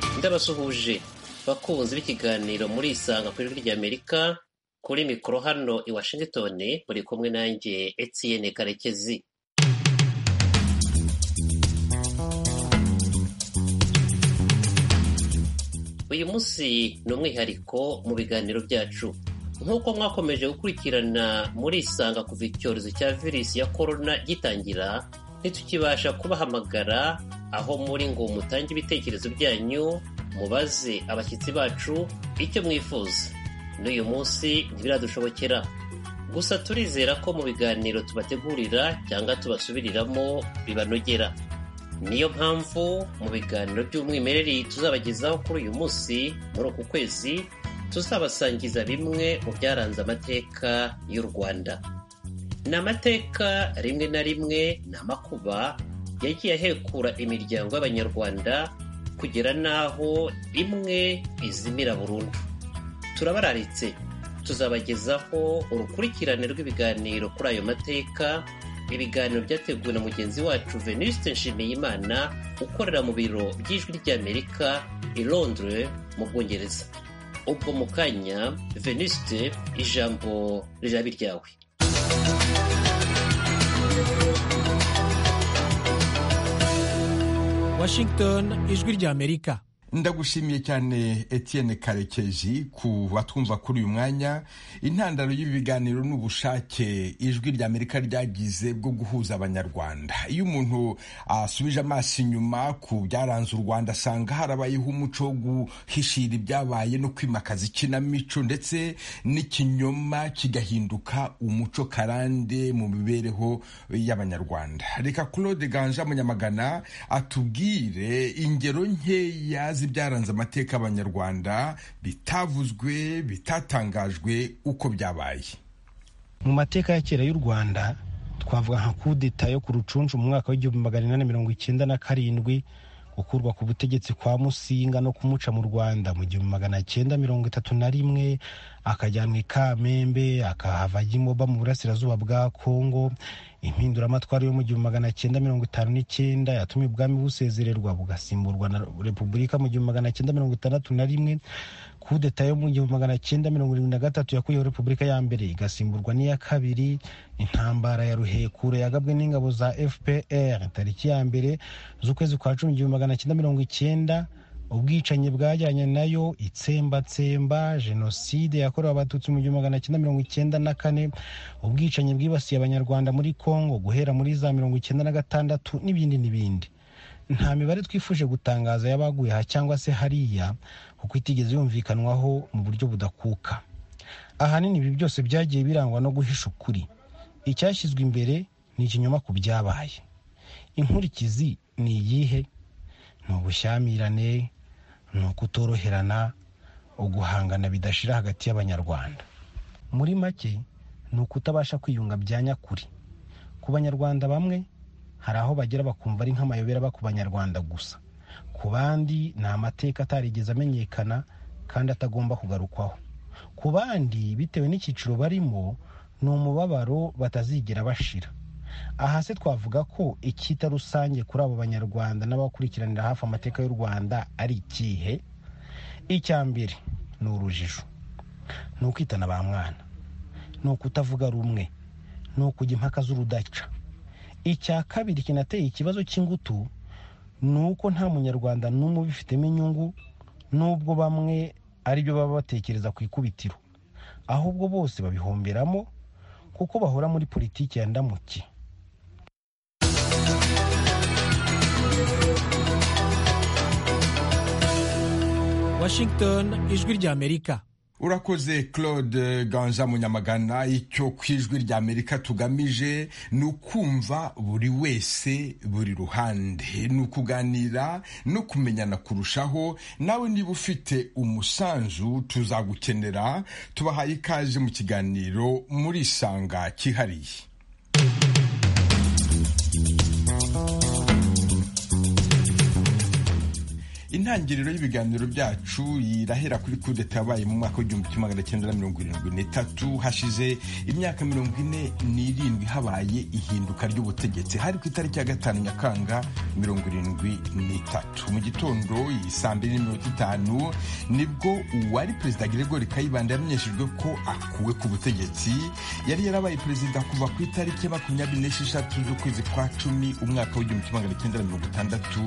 bafite abasuhuje bakunzi b'ikiganiro muri Isanga ku ijwi ry'Amerika kuri mikoro hano i Washington muri kumwe nanjye Etienne Karekezi uyu munsi ni umwihariko mu biganiro byacu nk'uko mwakomeje gukurikirana muri isanga kuva icyorezo cya virusi ya korona gitangira ntitukibasha kubahamagara aho muri ngo mutange ibitekerezo byanyu mubaze abashyitsi bacu icyo mwifuza n'uyu munsi ntibiradushobokera gusa turizera ko mu biganiro tubategurira cyangwa tubasubiriramo bibanogera niyo mpamvu mu biganiro by'umwimerere tuzabagezaho kuri uyu munsi muri uku kwezi tuzabasangiza bimwe mu byaranze amateka y'u rwanda ni amateka rimwe na rimwe ni amakuba yagiye ahekura imiryango y'abanyarwanda kugera n'aho imwe izimira burundu turabararitse tuzabagezaho urukurikirane rw'ibiganiro kuri ayo mateka ibiganiro byateguwe na mugenzi wacu venuste nshimiyimana ukorera mu biro by'ijwi ry'amerika i londres mu bwongereza ubwo mu kanya venuste ijambo riraba iryawe washington ijwi ry'amerika ndagushimiye cyane Etienne karekezi ku batwumva kuri uyu mwanya intandaro y'ibi biganiro ni ubushake ijwi rya amerika ryagize bwo guhuza abanyarwanda iyo umuntu asubije amaso inyuma ku byaranze u rwanda asanga harabayeho umuco wo guhishira ibyabaye no kwimakaza ikinamico ndetse n'ikinyoma kigahinduka umuco karande mu mibereho y'abanyarwanda reka claude ganje munyamagana atubwire ingero nkeya ibyaranze amateka y'abanyarwanda bitavuzwe bitatangajwe uko byabaye mu mateka ya kera y'u rwanda twavuga nka kudeta yo ku rucuncu mu mwaka w'igihumbi magana inani mirongo icyenda na karindwi gukurwa ku butegetsi kwa musinga no kumuca mu rwanda mu gihumbi magana cyenda mirongo itatu na rimwe akajyanwa i kamembe akahava ajya imoba mu burasirazuba bwa kongo impinduramatwara yo mu gihumbi magana cyenda mirongo itanu n'icyenda yatumye ubwami busezererwa bugasimburwa na repubulika mu gihumbi magana cyenda mirongo itandatu na rimwe kudeta yo mu gihumbi magana cyenda mirongo irindwi na gatatu yakuyeho repubulika ya mbere igasimburwa n'iya kabiri intambara ya ruhekura yagabwe n'ingabo za fpr tariki ya mbere z'ukwezi kwa cumi igihumbi magana cyenda mirongo icyenda ubwicanyi bwajyanye nayo itsembatsemba jenoside yakorewe abatutsi mu gihumbi magana cyenda mirongo icyenda na kane ubwicanyi bwibasiye abanyarwanda muri congo guhera muri za mirongo icyenda na gatandatu n'ibindi n'ibindi nta mibare twifuje gutangaza y'abaguye aha cyangwa se hariya kuko itigeze yumvikanwaho mu buryo budakuka ahanini ibi byose byagiye birangwa no guhisha ukuri icyashyizwe imbere ni ikinyoma ku byabaye inkurikizi ni iyihe ni ubushyamirane ni ukutoroherana uguhangana bidashira hagati y'abanyarwanda muri make ni ukutabasha kwiyunga bya nyakuri ku banyarwanda bamwe hari aho bagera bakumva ari nk'amayobera aba ku banyarwanda gusa ku bandi ni amateka atarigeze amenyekana kandi atagomba kugarukwaho ku bandi bitewe n'icyiciro barimo ni umubabaro batazigera bashira aha se twavuga ko icyita rusange kuri abo banyarwanda n'abakurikiranira hafi amateka y'u rwanda ari ikihe icya mbere ni urujijo ni ukwitana ba mwana ni ukutavuga rumwe ni ukujya impaka z'urudaca icya kabiri kinateye ikibazo cy'ingutu ni uko nta munyarwanda n'umwe ubifitemo inyungu n'ubwo bamwe aribyo baba batekereza ku ikubitiro ahubwo bose babihomberamo kuko bahora muri politiki ya ndamuki washington ijwi ry'amerika urakoze claude ganza munyamagana icyo ku ijwi rya amerika tugamije ni ukumva buri wese buri ruhande ni ukuganira no kumenyana kurushaho nawe niba ufite umusanzu tuzagukenera tubahaye ikaze mu kiganiro muri isanga cyihariye intangiriro y'ibiganiro byacu irahera kuri kudeta yabaye mu mwaka w'igihumbi kimwe magana cyenda na mirongo irindwi n'itatu hashize imyaka mirongo ine n'irindwi habaye ihinduka ry'ubutegetsi hari ku itariki ya gatanu nyakanga mirongo irindwi n'itatu mu gitondo saa mbiri n'iminota itanu nibwo uwari perezida Gregory Kayibanda yamenyeshejwe ko akuwe ku butegetsi yari yarabaye perezida kuva ku itariki ya makumyabiri n'esheshatu z'ukwezi kwa cumi umwaka w'igihumbi kimwe magana cyenda na mirongo itandatu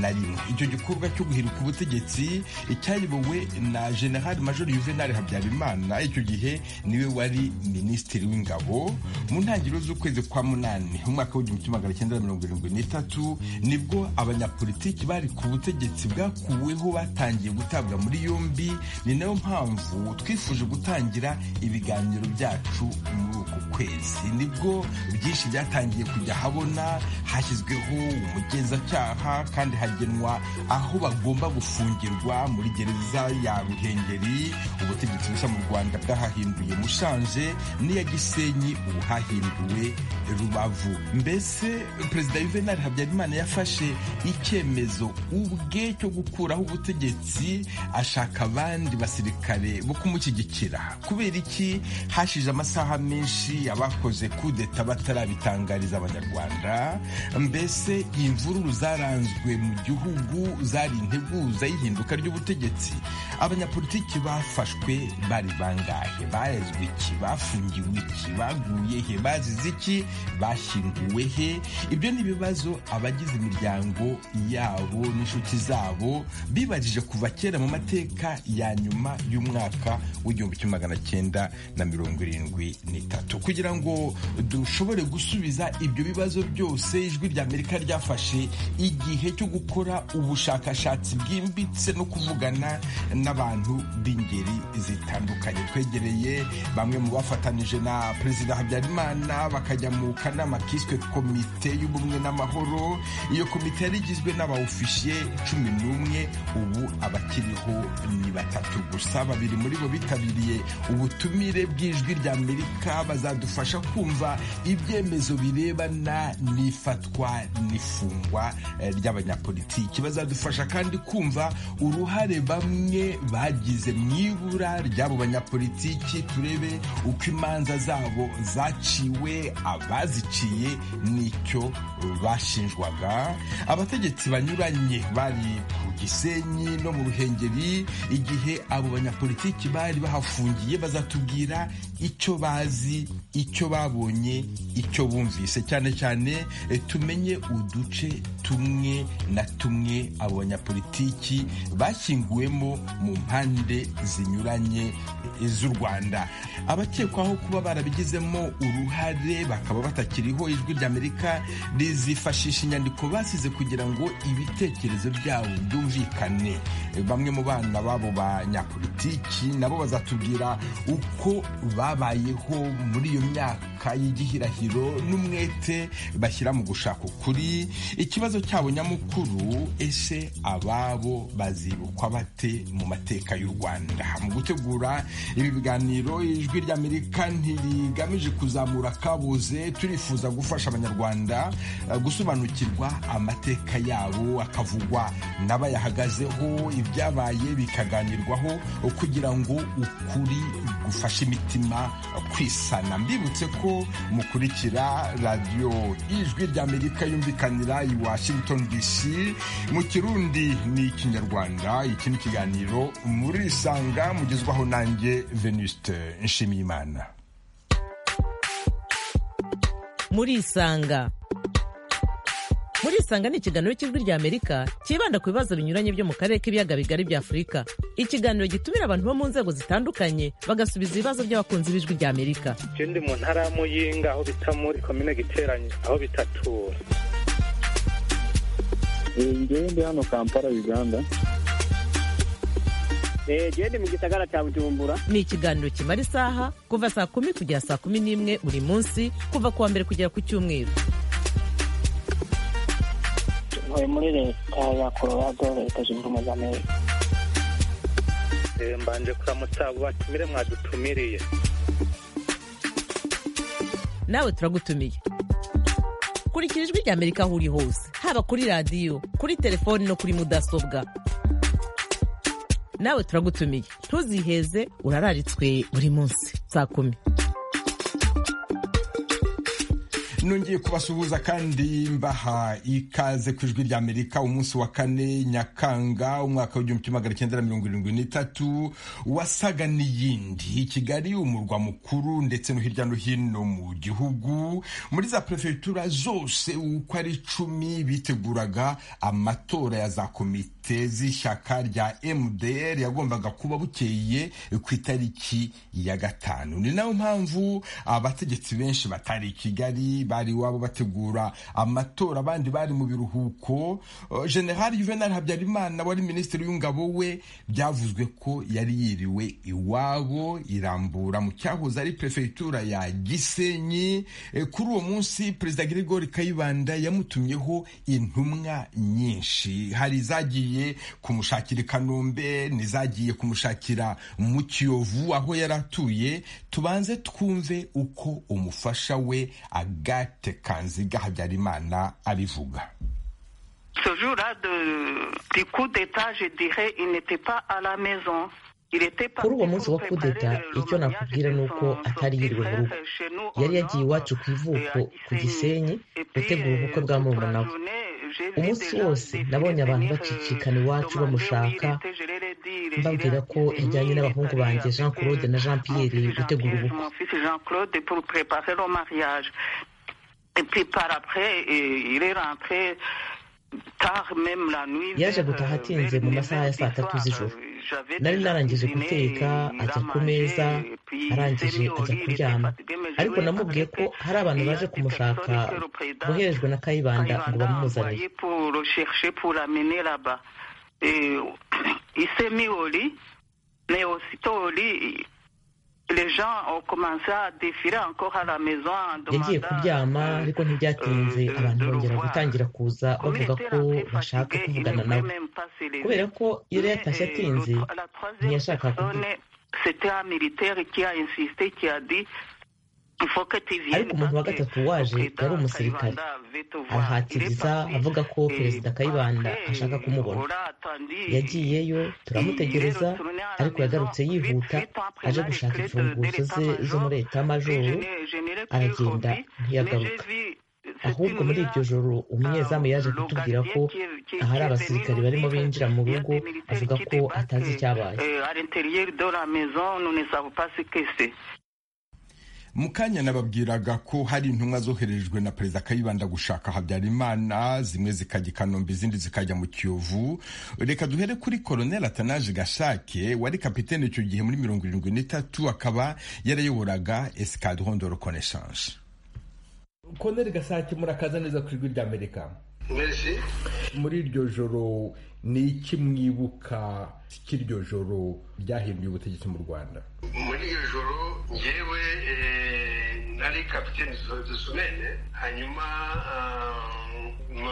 na rimwe icyo gikorwa cyo guhirika ubutegetsi cyayobowe na general major Juvenal Habyarimana icyo gihe niwe wari minisitiri w'ingabo mu ntangiriro z'ukwezi kwa munani umwaka w'igihumbi kimwe magana cyenda na mirongo irindwi n'itatu nibwo abanyapolitiki bari ku butegetsi bwakuweho batangiye gutabwa muri yombi ni nayo mpamvu twifuje gutangira ibiganiro byacu muri uku kwezi nibwo byinshi byatangiye kujya ahabona hashyizweho umugenzacyaha kandi hagenwa aho bagomba gufungirwa muri gereza ya ruhengeri ubutegetsi bushya mu rwanda bwahahinduye mushanje n'iya gisenyi ubu hahinduwe rubavu mbese perezida yuvenali habyarimana yafashe icyemezo ubwe cyo gukuraho ubutegetsi ashaka abandi basirikare bo kumushyigikira kubera iki hashize amasaha menshi abakoze kudeta batarabitangariza abanyarwanda mbese imvururu zaranzwe mu gihugu zari integuza y'ihinduka ry'ubutegetsi abanyapolitiki bafashwe bari bangahe barezwe iki bafungiwe iki baguye he bazize iki bashyinguwe he ibyo ni ibibazo abagize imiryango yabo n'inshuti zabo bibajije kuva kera mu mateka ya nyuma y'umwaka w'igihumbi kimwe magana cyenda na mirongo irindwi n'itatu kugira ngo dushobore gusubiza ibyo bibazo byose ijwi ry'amerika ryafashe igihe cyo gukora ubushakashatsi bwimbitse no kuvugana n'abantu b'ingeri zitandukanye twegereye bamwe mu bafatanije na perezida habyarimana bakajya mu kanama kiswe komite y'ubumwe n'amahoro iyo komite yari igizwe n'abawufishiye cumi n'umwe ubu abakiriho ni batatu gusa babiri muri bo bitabiriye ubutumire bw'ijwi ry'amerika bazadufasha kumva ibyemezo birebana n'ifatwa n'ifungwa ry'abanyapolitiki bazadufasha kandi kumva uruhare bamwe bagize mu ibura ry'abo banyapolitiki turebe uko imanza zabo zaciwe abaziciye n'icyo bashinjwaga abategetsi banyuranye bari ku gisenyi no mu ruhengeri igihe abo banyapolitiki bari bahafungiye bazatubwira icyo bazi icyo babonye icyo bumvise cyane cyane tumenye uduce tumwe na tumwe abo banyapolitiki bashyinguwemo mu mpande zinyuranye z'u rwanda abakekwaho kuba barabigizemo uruhare bakaba batakiriho ijwi ry'amerika rizifashisha inyandiko basize kugira ngo ibitekerezo byabo byumvikane bamwe mu bana b'abo banyapolitiki nabo bazatubwira uko babayeho muri iyo myaka y'igihirahiro n'umwete bashyira mu gushaka ukuri ikibazo cyabo nyamukuru ese ababo bazibukwa bate mu mateka y'u rwanda mu gutegura ibi biganiro ijwi ry'amerika ntirigamije kuzamura akabuze turifuza gufasha abanyarwanda gusobanukirwa amateka yabo akavugwa n'abayahagazeho ibyabaye bikaganirwaho kugira ngo ukuri gufashe imitima kwisana mbibutse ko mukurikira radiyo ijwi ry'amerika yumvikanira i washington dc mu kirundi ni ikinyarwanda iki ni ikiganiro murisanga mugezwaho nanjye venuste nshimiyimana murisanga murisanga ni ikiganiro cy'ijwi ry'amerika cyibanda ku bibazo binyuranye byo mu karere k'ibiyaga bigari bya afurika ikiganiro gitumira abantu bo mu nzego zitandukanye bagasubiza ibibazo by'abakunzi b'ijwi ry'amerika je ndi mu ntara ya muyinga aho bita muri komine giteranye aho bitatura ngewe ndi hano kampala uganda gende mu gisagara cya bujumbura ni ikiganiro kimara isaha kuva saa kumi kugera saa kumi n'imwe buri munsi kuva ku wa mbere kugera ku cyumweru tuvuye muri leta ya colorado leta zunze ubumwe z'amerika Eh, mbanje kuramutsa abo batumire mwadutumiriye nawe turagutumiye kurikira ijwi ry'amerika aho uri hose haba kuri radiyo kuri telefoni no kuri mudasobwa nawe turagutumiye ntuziheze urararitswe buri munsi saa kumi nongeye kubasuhuza kandi mbaha ikaze ku ijwi rya amerika umunsi wa kane nyakanga umwaka w'igihumbi kimwe magana cyenda na mirongo irindwi n'itatu wasaga n'iyindi i kigali umurwa mukuru ndetse no hirya no hino mu gihugu muri za perefegitura zose uko ari icumi biteguraga amatora ya za komite z'ishyaka rya mdr yagombaga kuba bukeye ku itariki ya gatanu ni nayo mpamvu abategetsi benshi batari i kigali bari iwabo bategura amatora abandi bari mu biruhuko Uh, general juvenal habyarimana wari minisitiri w'ingabo we byavuzwe ko yari yiriwe iwabo irambura mu cyahoze ari perefegitura ya gisenyi Eh, kuri uwo munsi perezida grigori kayibanda yamutumyeho intumwa nyinshi hari izagiye kumushakira i kanombe n'izagiye kumushakira mu kiyovu aho yari atuye tubanze twumve uko umufasha we agate kanziga habyarimana abivuga Ce jour-là de- du coup d'État, je dirais, il n'était pas à la maison. kuri uwo munsi wa kudeta icyo nakubwira ni uko atari yiriwe mu rugo yari yagiye iwacu ku ivuko ku gisenyi gutegura ubukwe bwa murumuna we umunsi wose nabonye abantu bacicikana iwacu bamushaka mbabwira ko yajyanye n'abahungu banjye jean claude na jean pierre gutegura ubukwe Jean-Claude pour préparer le mariage. Et puis par après, eh, il est rentré tard, même la nuit. yaje vers, gutaha euh, atinze vers mu neuf masaha ya saa tatu heures du soir. z'ijoro J'avais nari déjà narangije cuisiné, guteka il a ajya ku mangé, meza et puis il s'est arangije mis au lit, il ajya était kuryama fatigué, mais je ariko lui ai namubwiye ko parlé. hari abantu Et il y a baje des kumushaka personnes que le président boherejwe na kayibanda ngo Kayibanda a bamumuzanire envoyé pour le chercher, pour l'amener là-bas. Et il s'est mis au lit, mais aussitôt au lit, les gens ont commencé à défiler encore à la maison en yagiye kuryama demandant. ariko ntibyatinze abantu bongera gutangira kuza bavuga ko bashaka kuvugana nawe kubera ko yari yatashye atinze ntiyashaka kuvuga C'était un militaire qui a insisté, qui a dit il faut que tu viennes. ariko umuntu wa parce que gatatu waje le président yari umusirikare Kayibanda veut te voir. Il est arahatiriza parti. avuga ko Et perezida kayibanda après, ashaka kumubona on a attendu. yagiyeyo turamutegereza ariko yagarutse yihuta aje gushaka imfunguzo ze zo muri etamajoro aragenda ntiyagaruka ahubwo muri iryo joro umunyezamu yaje kutubwira ko ahari abasirikare barimo binjira mu rugo avuga ko atazi icyabaye Euh, à l'intérieur de la maison, nous ne savons pas ce que c'est. mu kanya nababwiraga ko hari intumwa zoherejwe na perezida kayibanda gushaka habyarimana zimwe zikajya i kanombe izindi zikajya mu kiyovu reka duhere kuri koroneli atanaje gashake wari kapitene icyo gihe muri mirongo irindwi n'itatu akaba yarayoboraga escadron de reconnaissance koneri gasake murakaza neza ku ijwi ry'amerika Merci. muri iryo joro ni iki mwibuka cy'iryo joro ryahinduye ubutegetsi mu rwanda muri iyo joro ngewe eh, nari kapitene dosomene hanyuma mu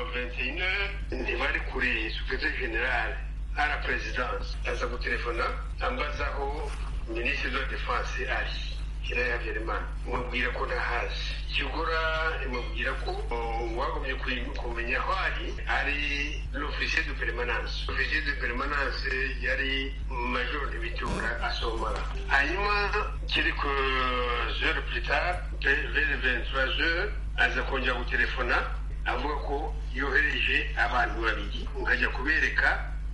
21 ntibari kuri superiteur general à la présidence aza gutelefona ambaza aho minisitiri de la défense ari hira habyarimana mubwira ko ntahazi ikigura mubwira ko oh, wagumye kuyi- kumenya aho ari ari l'officier de permanence officier de permanence yari major de bitura asomara hanyuma quelques heures plus tard vers vers 23 heures aza kongera gutelefona avuga ko yohereje abantu babiri nkajya kubereka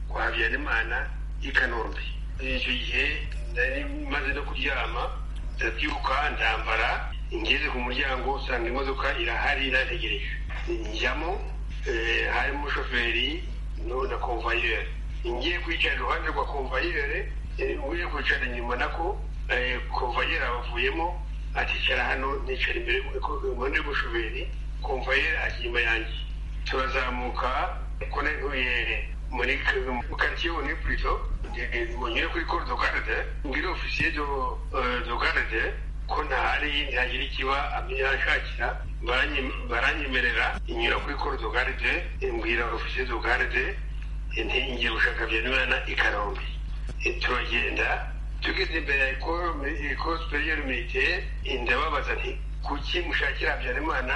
kwa habyarimana i kanombe icyo gihe nari maze no kuryama ndabyuka ndambara ngeze ku muryango usanga imodoka irahari irategereje njyamo eh, harimo umushoferi no- na komvayeri ngiye kwicara iruhande rwa komvayeri ugiye kwicara inyuma nako eh, komvayeri abavuyemo aticara hano nicara imbere impande y'umushoferi komvayeri ajya inyuma yanjye turazamuka ko nari ntuye muri karitsiye ni purito ngere kuri koro do garde mbwire ofisiye do eh, do garde ko ntahari ntihagira ikiba ashakira baranyemerera inyura kuri koro do garde mbwira ofisiye do garde ngiye gushaka byanimana i kanombe Eh, turagenda tugeze imbere ya ikoro superieur militaire ndababaza nti kuki mushakira habyarimana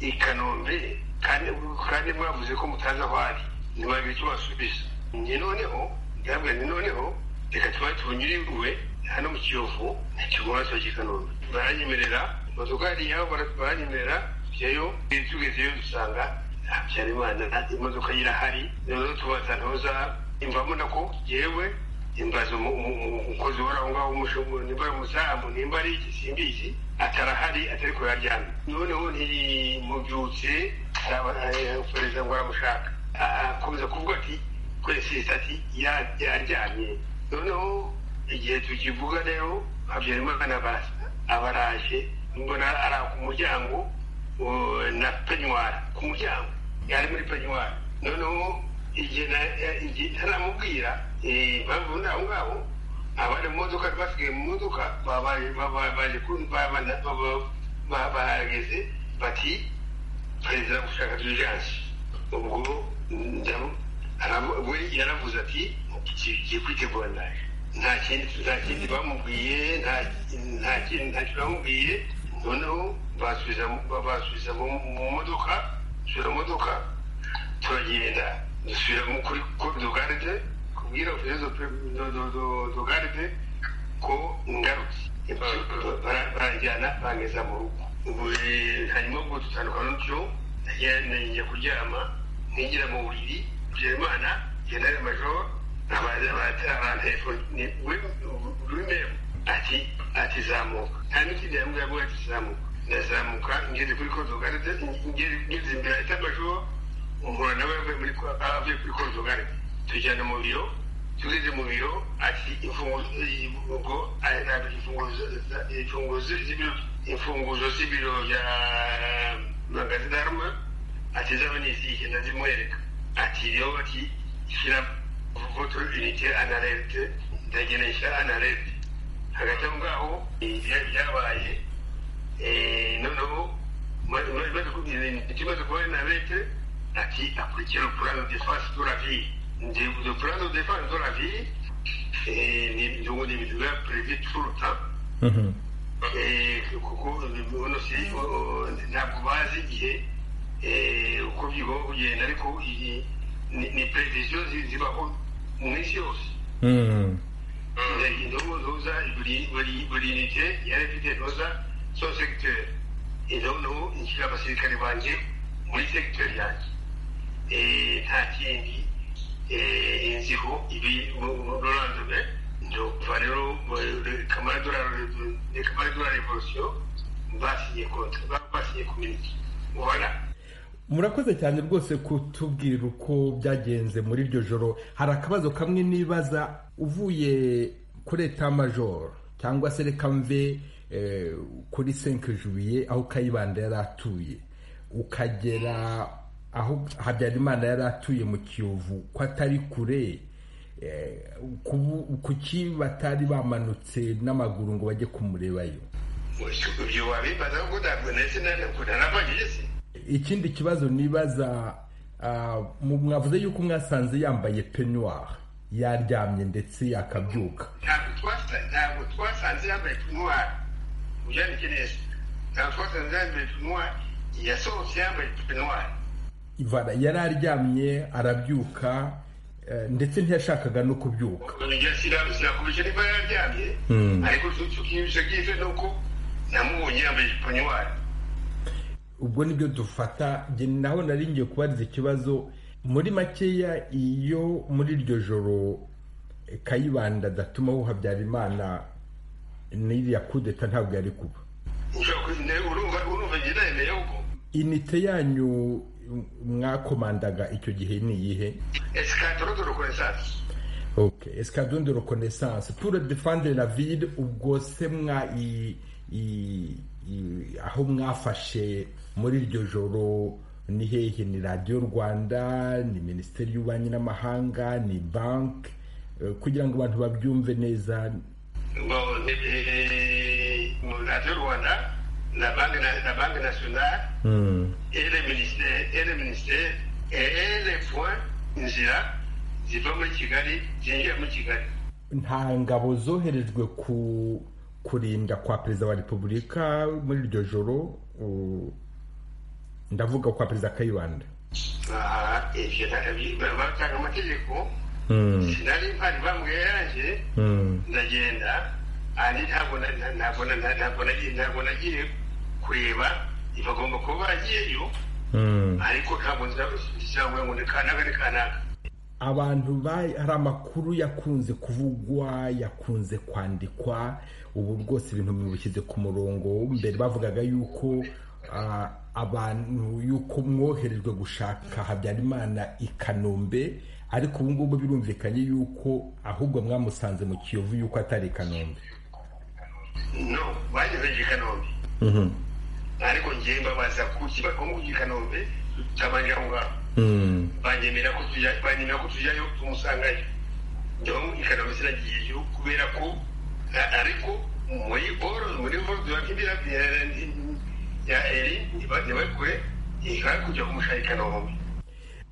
i kanombe kandi kandi mwavuze ko mutazi aho ari ntibagire icyo basubiza njye noneho ndabwira nti noneho reka tubaye tubunyuriwe hano mu kiyovu ntikigomba tuba i kanombe baranyemerera imodoka yari yabo baranyemerera tugezeyo tugezeyo dusanga habyarimana imodoka ye irahari noneho tubaza ntoza imvamo nako yewe imbaza umukozi wari aho ngaho nimba ari umusamu nimba ari iki simbizi atarahari atari ko yaryamye noneho ntimubyutse perezida ngo aramushaka akomeza kuvuga ati kwese ati yaryamye noneho igihe tukivuga rero habyarimana abaraje mbona ari ku muryango na penyuwari ku muryango yari muri penyuwari noneho igihe ntaramubwira impamvu ni aho ngaho abari mu modoka basigaye mu modoka baje bahageze bati perezida gushaka dirijansi ubwo we yaravuze ati tugiye kwitegura naje nta kindi nta kindi bamubwiye nta kindi nta kindi bamubwiye noneho basubiza basubiza mu modoka dusubira mu modoka turagenda dusubira kuri dogaride kubwira dogaride ko ngarutse barajyana bangeza mu rugo ubu hanyuma ubwo dutandukana n'utyo njya kuryama nkigira mu buriri byerimana generale major rw'intego ati ati zamuka nta n'ikindi yambwira ngo ati zamuka ndazamuka ngeze kuri kodogaride ngeze imbere ahita amajoro umuntu nawe avuye muri avuye kuri kodogaride tujyana mu biro tugeze mu biro ati imfunguzo imfunguzo z'ibiro imfunguzo z'ibiro bya magazine arma ati zaba ni izihe ndazimuhereka ati rero ati shyira voto unité analerte ndagenesha analerte hagati aho ngaho byabaye noneho ikibazo kuba analerte ati akurikira plan de défense de la vie le plan de défense de la vie donc on est déjà prévu tout le temps kuko uno si ntabwo bazi igihe uko bigomba kugenda ariko ni previziyo zibaho mu isi yose ntuza buri nite yari ifite ntuza so segiteri noneho nshyira abasirikare banjye muri segiteri yanjye nta kindi inziho ibi rorandume ndokuva rero kamara dora revolisiyo basinye kontra basinye kuminiki ubona murakoze cyane rwose kutubwirira uko byagenze muri iryo joro hari akabazo kamwe nibaza uvuye kuri etamajoro cyangwa se reka mve kuri senke jubiye aho kayibanda yari atuye ukagera aho habyarimana yari atuye mu kiyovu ko atari kure kuki batari bamanutse n'amaguru ngo bajye kumurebayo ibyo wabibaza kuko ntabwo ndetse narabagejeje ikindi kibazo nibaza mwavuze yuko mwasanze yambaye penyuwari yaryamye ndetse yakabyuka ntabwo twasanze yambaye penyuwari ubyandike neza ntabwo twasanze yambaye penyuwari yasohotse yambaye penyuwari yari aryamye arabyuka ndetse ntiyashakaga no kubyuka sinakumisha niba yararyamye ariko tukiyibisha byiza ni uko namubonye yambaye penyuwari ubwo nibyo dufata naho nari ngiye kubariza ikibazo muri makeya iyo muri iryo joro kayibanda adatumaho habyarimana n'iriya kudeta ntabwo yari kuba inite yanyu mwakomandaga icyo gihe ni iyihe esikadoro de rekonesanse pure defande la ville ubwo se mwa aho mwafashe muri iryo joro ni hehe ni radiyo rwanda ni minisiteri y'ububanyi n'amahanga ni banki kugira ngo abantu babyumve neza radiyo rwanda na banki nasiyonari ere minisiteri ere puwa inzira ziva muri kigali zinjira muri kigali nta ngabo zoherejwe ku kurinda kwa perezida wa repubulika muri iryo joro ndavuga kwa perezida kayibanda ibyo batanga amategeko sinari mpari bambwiye yaje ndagenda ntabwo nagiye kureba bagomba kuba bagiyeyo ariko ntabwo nzabashyikiriza ngo ni kanaka ni kanaka abantu hari amakuru yakunze kuvugwa yakunze kwandikwa ubu rwose ibintu bibushyize ku murongo mbere bavugaga yuko abantu yuko mwoherejwe gushaka habyarimana i kanombe ariko ubu ngubu birumvikanye yuko ahubwo mwamusanze mu kiyovu yuko atari i kanombe no bageze i kanombe ariko ngewe mbabaza ku kibazo i kanombe tutabanje aho ngaho banyemera ko banyemera ko tujyayo tumusangayo ngewe ikanombe sinagiyeyo kubera ko ariko muri boro muri boro tubakindira ya eri ntibagewe kure ihari kujya kumushaka ikanombe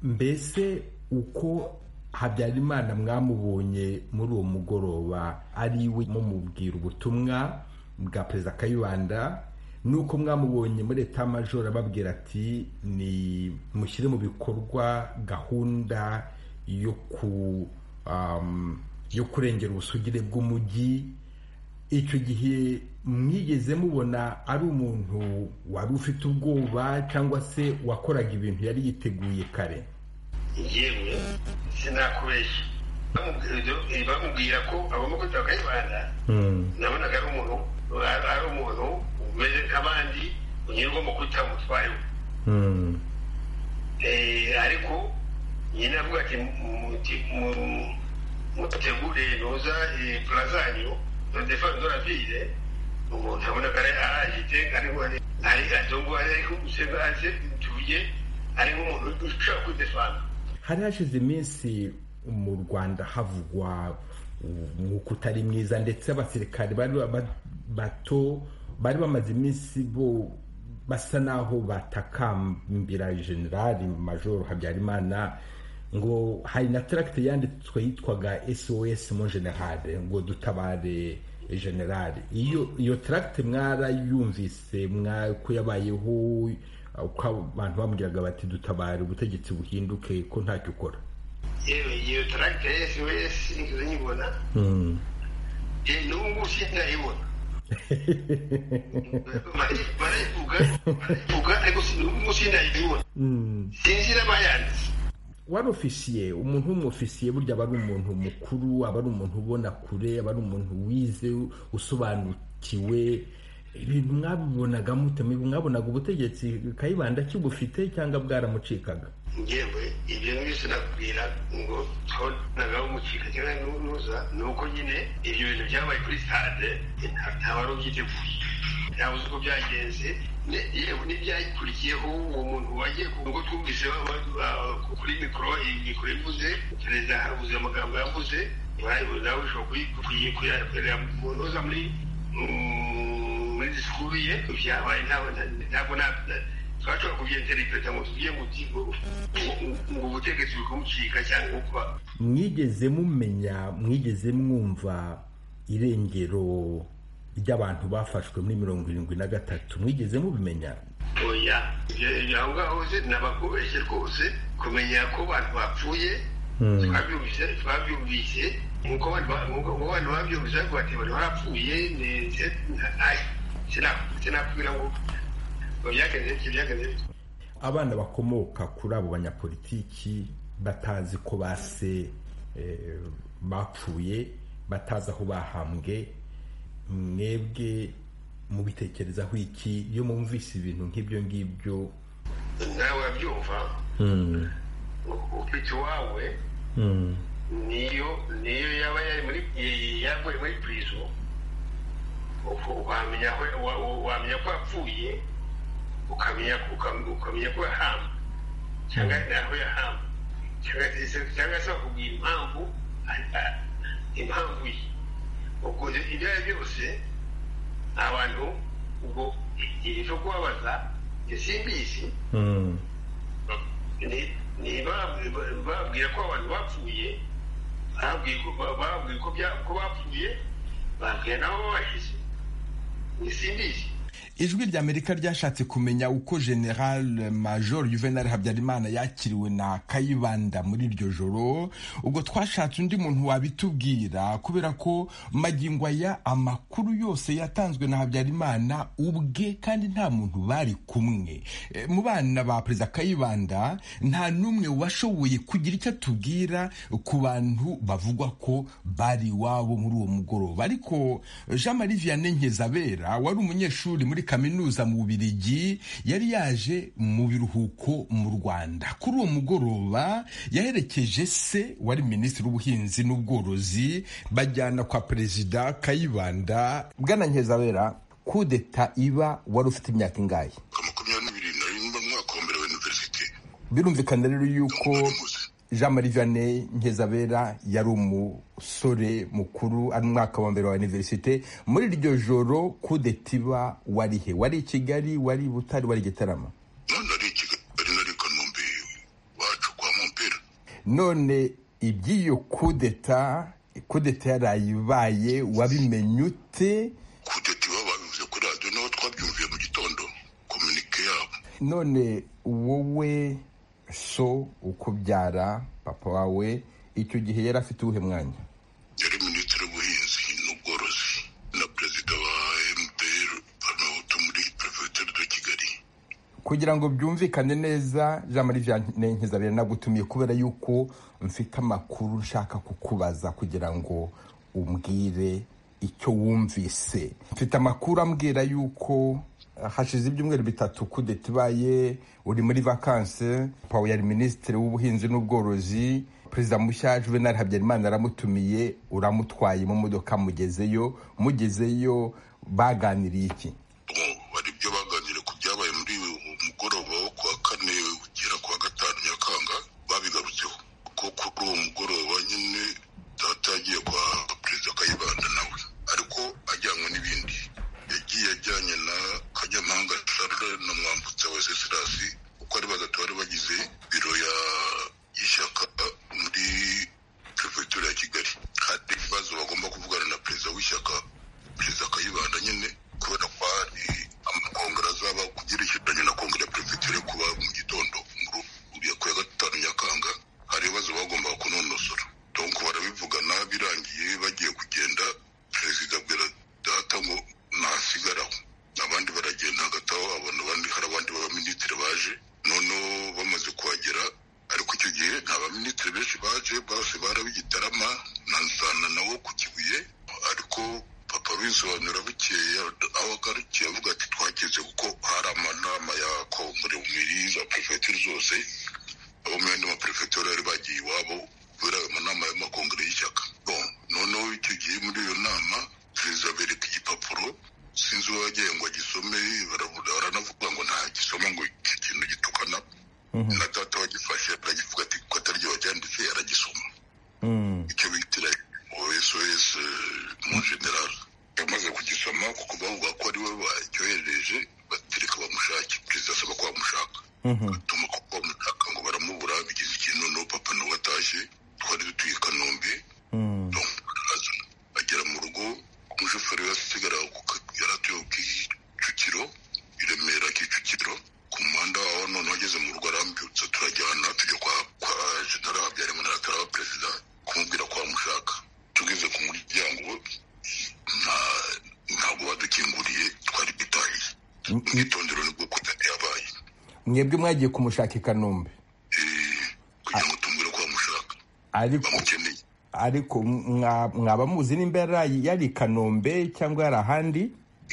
mbese uko habyarimana mwamubonye muri uwo mugoroba ari we mumubwira ubutumwa bwa perezida kayibanda nuko mwamubonye muri etamajoro ababwira ati ni mushyire mu bikorwa gahunda yo ku yo kurengera ubusugire bw'umujyi icyo gihe mwigeze mubona ari umuntu wari ufite ubwoba cyangwa se wakoraga ibintu yari yiteguye kare yewe sinakubeshya bamubwira ko agomba kwitaba akayibanda nabonaga ari umuntu ari umuntu umeze nk'abandi unyurwa mu kwita umutwayo ariko nyine avuga ati mutegure noza purazanyo nodefani dora vire umuntu abona ko arahite ariho ari adongo ariho gusenga aze tuye ari nk'umuntu ushobora kwidefana hari hashize iminsi mu rwanda havugwa umwuka utari mwiza ndetse abasirikare bari bato bari bamaze iminsi bo basa naho batakambira generali majoro habyarimana ngo hari na taragite yanditswe yitwaga sos mo generale ngo dutabare generale iyo taragite mwarayumvise ko yabayeho uko abantu bamubwiraga bati dutabare ubutegetsi buhinduke ko ntacyo ukora yewe iyo taragite ya sos nigeze nyibona n'ubu sindayibona wari ofisiye umuntu w'umufisiye burya aba ari umuntu mukuru aba ari umuntu ubona kure aba ari umuntu wize usobanukiwe ibintu mwabibonaga mute mwabonaga ubutegetsi kayibanda kibufite cyangwa bwaramucikaga ngewe ibyo byose nakubwira ngo twabonagaho umucika cyangwa n'uruza ni uko nyine ibyo bintu byabaye kuri sitade ntabari ubyiteguye ntabwo uzi uko byagenze yewe n'ibyakurikiyeho uwo muntu wagiye ku ngo twumvise kuri mikoro mikoro ivuze perezida havuze amagambo yavuze nawe ushobora kuyakorera mu ntuza muri muri disikuru ye byabaye ntabwo twashobora kubyenderereza ngo tugiye mu kigo ngo ubutegetsi bikamucika cyangwa kuba mwigeze mumenya mwigeze mwumva irengero ry'abantu bafashwe muri mirongo irindwi na gatatu mwigeze mubimenya oya aho ngaho se nabakubeshye rwose kumenya ko abantu bapfuye twabyumvise twabyumvise nkuko abantu babyumvise ariko bati bari barapfuye ndetse sinakubwira ngo abana bakomoka kuri abo banyapolitiki batazi ko base bapfuye batazi aho bahambwe mwebwe mubitekerezaho iki iyo mwumvise ibintu nk'ibyo ngibyo nawe wabyumva ufite uwawe niyo niyo yaba yari muri yavuye muri purizo wamenya ko yapfuye ukamenya ukamenya ko yahamba cyangwa aho yahamba cyangwa se bakubwira impamvu impamvu ye ubwo ibyo ari byose abantu ubwo ibyo kubabaza simbizi bababwira ko abantu bapfuye bababwira ko bapfuye bababwira nabo babashyize simbizi ijwi ry'amerika ryashatse kumenya uko general major juvenal habyarimana yakiriwe na kayibanda muri iryo joro ubwo twashatse undi muntu wabitubwira kubera ko magingo aya amakuru yose yatanzwe na habyarimana ubwe kandi nta muntu bari kumwe E, mu bana ba perezida kayibanda nta n'umwe washoboye kugira icyo atubwira ku bantu bavugwa ko bari iwabo muri uwo mugoroba ariko jean marie vianney nkizabera wari umunyeshuri muri kaminuza mu bubirigi yari yaje mu biruhuko mu rwanda kuri uwo mugoroba yaherekeje se wari minisitiri w'ubuhinzi n'ubworozi bajyana kwa perezida kayibanda bwana nkizabera kudeta iba wari ufite imyaka ingahe makumyabiri na rimwe mu mwaka wa mbere wa iniverisite birumvikana rero yuko jean marie vianney nkizabera yari umusore mukuru ari mu mwaka wa mbere wa iniverisite muri iryo joro kudetiba wari he wari i kigali wari i butare wari i gitarama none iby'iyo kudeta kudeta yaraye ibaye wabimenye ute kudeti baba babivuze kuri radiyo naho twabyumviye mu gitondo kominike yabo none wowe so ukubyara papa wawe icyo gihe yari afite uwuhe mwanya yari minisitiri w'ubuhinzi n'ubworozi na perezida wa mpr banahutu muri perefegitura de kigali kugira ngo byumvikane neza jean marie vianney nkizabera nagutumiye kubera yuko mfite amakuru nshaka kukubaza kugira ngo umbwire icyo wumvise mfite amakuru ambwira yuko hashize ibyumweru bitatu kudeta ibaye uri muri vakanse pawe yari minisitiri w'ubuhinzi n'ubworozi perezida mushya juvenal habyarimana aramutumiye uramutwaye mu modoka mugezeyo mugezeyo baganiriye iki hari ibyo baganiriye ku byabaye muri uyu mugoroba wo kuwa kane ugera kuwa gatanu nyakanga babigarutseho ko kuri uwo mugoroba nyine data yagiye kwa perezida kayibanda nawe ariko ajyanwe n'ibindi yagiye ajyanye na kanyampanga charle na mwambutsa wa sesirasi kuko ari batatu bari bagize biro ya y'ishyaka muri perefegitura ya kigali hari ibibazo bagomba kuvugana na perezida w'ishyaka perezida kayibanda nyine kubera ko hari amakongera azaba kugerekeranye na kongere ya perefegitura yo kuba mu gitondo muri ku ya gatanu nyakanga hari ibibazo bagombaga kunonosora donko barabivugana birangiye bagiye kugenda perezida abwira data ngo nasigaraho abandi baragenda hagati aho abona abandi hari abandi baminisitiri baje noneho bamaze kuhagera ariko icyo gihe nta baminisitiri benshi baje bose barabigitarama na nsana nawo ku kibuye ariko papa bisobanura bukeye aho agarukiye avuga ati twageze kuko hari amanama ya kongere muri za perefegitura zose abo mu yandi maperefegitura bari bagiye iwabo kubera ayo manama y'amakongere y'ishyaka noneho icyo gihe muri iyo nama perezida bereka igipapuro sinzi uwo yagiye ngo agisome baranavuga ngo ntagisoma ngo iki kintu gitukana na data wagifashe aragivuga ati ko atari ryo wacyanditse aragisoma icyo bitira osos mu general yamaze kugisoma kuko bavuga ko ari we bacyohereje batereka bamushake perezida asaba ko bamushaka atuma ko bamushaka ngo baramubura bigize ikintu no papa nawe atashye twari dutuye i kanombe agera mu rugo umushoferi yasigara yaratuye kicukiro i remera kicukiro ku muhanda waho none wageze mu rugo arambutse turajyana tujya kwa kwa general habyarimana aratara perezida kumubwira ko bamushaka tugeze ku muryango ntabwo badukinguriye twari dutahiye umwitondero nibwo kudati yabaye mwebwe mwagiye kumushaka i kanombe kugira ngo tumubwire ko bamushaka ariko bamukeneye ariko mwa- mwaba muzi nimba yari yari i kanombe cyangwa yari ahandi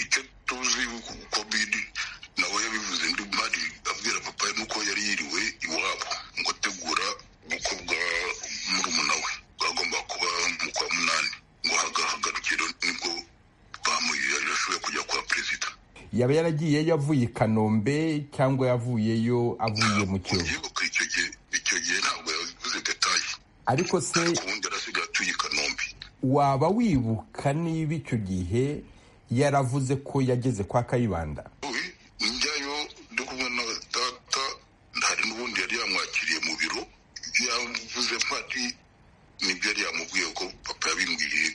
icyo tuzi covid nawe yabivuze ndi mari abwira papa nuko yari yiriwe iwabo ngo ategura ubukwe bwa murumuna we bwagomba kuba mu kwa munani ngo hagahagarukiro nibwo bamuye yashoboye kujya kwa perezida yaba yaragiye yavuye i kanombe cyangwa yavuyeyo avuye mu kiyovu yibuka icyo gihe icyo gihe ntabwo yavuze detaye ariko se ubundi arasigaye atuye i kanombe waba wibuka niba icyo gihe yaravuze ko yageze kwa kayibanda njyayo ndi kumwe na data hari n'ubundi yari yamwakiriye mu biro yavuze mpari nibyo yari yamubwiye ko papa yabimbwiye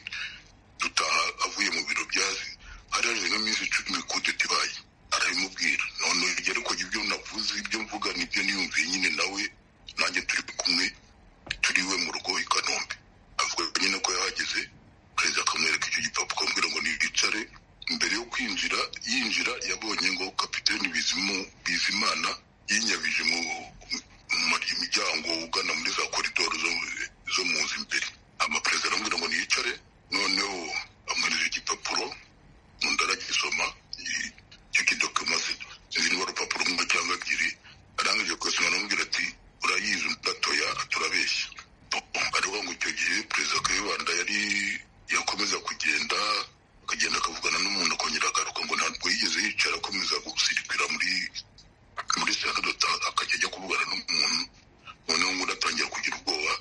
dutaha avuye mu biro byazi hari hashize nk'iminsi icumi kudeta ibaye ndabimubwira none rero ko ibyo navuze ibyo mvuga nibyo niyumviye nyine nawe nanjye turi kumwe turi iwe mu rugo i kanombe avuga nyine ko yahageze perezida akamwereka icyo gipapuro akamubwira ngo nibicare mbere yo kwinjira yinjira yabonye ngo kapiteni bizimu bizimana yinyabije mu muryango ugana muri za koridoro zo mu nzu imbere amaperezida aramubwira ngo niyicare noneho amuhereza igipapuro undi aragisoma icyo kidokima ziriho urupapuro rumwe cyangwa ebyiri arangije kuyasoma aramubwira ati urayizi gatoya turabeshya ariho ngo icyo gihe perezida kayibanda yari yakomeza kugenda akagenda akavugana n'umuntu akongera agaruka ngo ntabwo yigeze yicara akomeza gusirikira muri muri sitade akajya ajya kuvugana n'umuntu noneho ngo atangira kugira ubwoba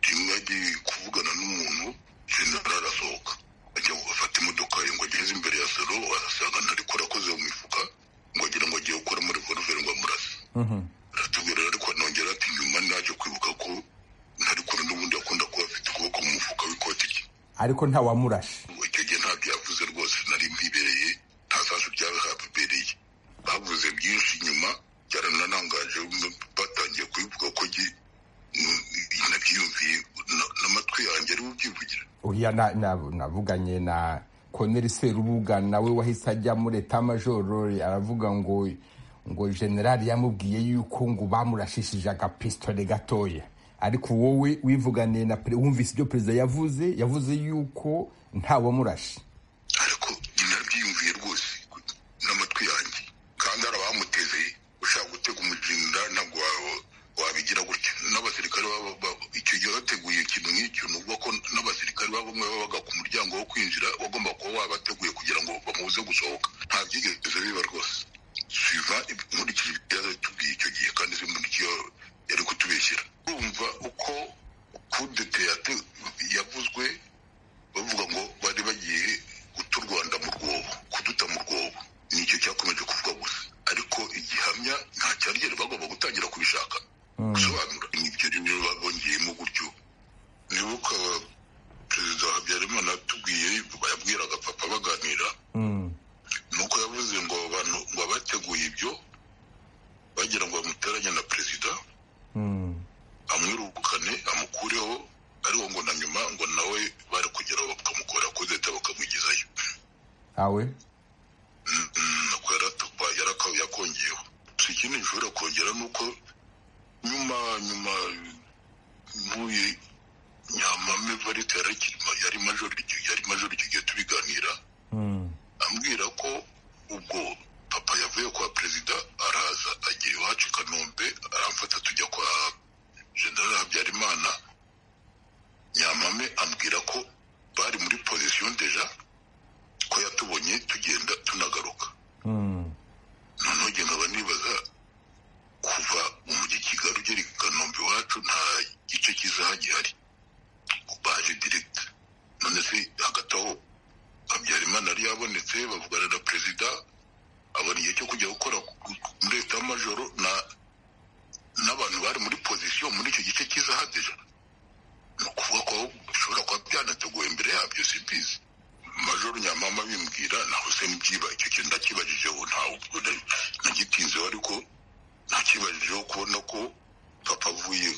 rimwe agiye kuvugana n'umuntu jenerali arasohoka ajya gufata imodoka ye ngo ageze imbere ya salo arasanga ntariko arakoze mu mifuka ngo agira ngo agiye gukora muri voluveri ngo amurase aratubwira ariko anongera ati nyuma naje kwibuka ko ntariko n'ubundi akunda kuba afite ukuboko mu mufuka w'ikoti rye ariko ntawamurashe icyo gihe ntabyo yavuze rwose nari mpibereye nta sasu byaba habibereye bavuze byinshi nyuma byaranarangaje batangiye kubivuga ko nabyiyumviye n'amatwi yanjye ari bubyivugira oya navuganye na koneri serubuga nawe wahise ajya muri etamajoro aravuga ngo ngo generali yamubwiye yuko ngo bamurashishije agapistole gatoya ariko wowe wivuganiye na wumvise ibyo perezida yavuze yavuze yuko ntawamurashe ariko nabyiyumviye rwose n'amatwi yanjye kandi hari abamuteze ushaka gutega umuzinda ntabwo wabigira gutya n'abasirikare icyo gihe bateguye ikintu nk'icyo ni ukuvuga ko n'abasirikare baba bamwe babaga ku muryango wo kwinjira wagomba kuba wabateguye kugira ngo bamubuze gusohoka nta byigeze biba rwose siva nkurikije ibyo yatubwiye icyo gihe kandi simburikiye yari kutubeshyira urumva uko kudete yavuzwe bavuga ngo bari bagiye guta u rwanda mu rwobo kuduta mu rwobo nicyo cyakomeje kuvuga gusa ariko igihamya nta cyarigera bagomba gutangira kubishaka gusobanura nibyo rero babongeyemo gutyo nibuka perezida habyarimana atubwiye yabwiraga papa baganira nuko yavuze ngo abantu ngo abateguye ibyo bagira ngo bamuteranye na perezida amwirukane amukureho ariko ngo na nyuma ngo nawe bari kugeraho bakamukora kuri leta bakamugezayo awe nako yaratupa yakongeyeho si ikindi gishobora kongera ni uko nyuma nyuma ntuye nyamame varite yari majori yari majori icyo gihe tubiganira ambwira ko ubwo papa yavuye kwa perezida araza agiye iwacu i kanombe aramfata tujya kwa general habyarimana nyamame ambwira ko bari muri pozisiyo deja ko yatubonye tugenda tunagaruka noneho njye nkaba nibaza kuva mu mujyi kigali ugera i kanombe iwacu nta gice kizaha gihari baje direct none se hagati aho habyarimana yari yabonetse bavugana na perezida abona igihe cyo kujya gukora muri leta y'amajoro n'abantu bari muri pozisiyo muri icyo gice cy'izahadija ni ukuvuga ko bishobora kuba byanateguwe imbere yabyo simbizi majoro nyamama bimbwira naho se mubyiba icyo kintu ndakibajijeho ntabwo nagitinzeho ariko nakibajijeho kubona ko papa avuye